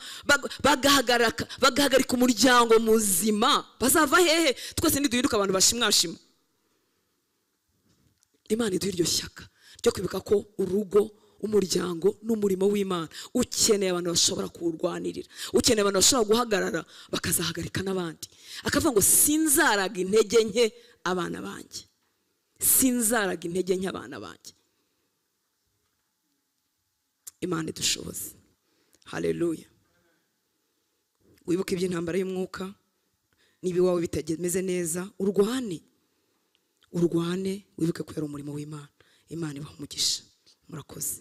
bagahagarika bagahagarika umuryango muzima bazava hehe twese ntiduhinduke abantu bashimwashima imana iduha iryo shyaka ryo kwibuka ko urugo umuryango n'umurimo w'imana ukeneye abantu bashobora kuwurwanirira ukeneye abantu bashobora guhagarara bakazahagarika n'abandi akavuga ngo sinzaraga intege nke abana banjye sinzaraga intege nke abana banjye imana idushoboze hareruya wibuke iby'intambara y'umwuka niba iwawe bitameze neza urwane urwane wibuke ko yari umurimo w'imana imana ibaha umugisha murakoze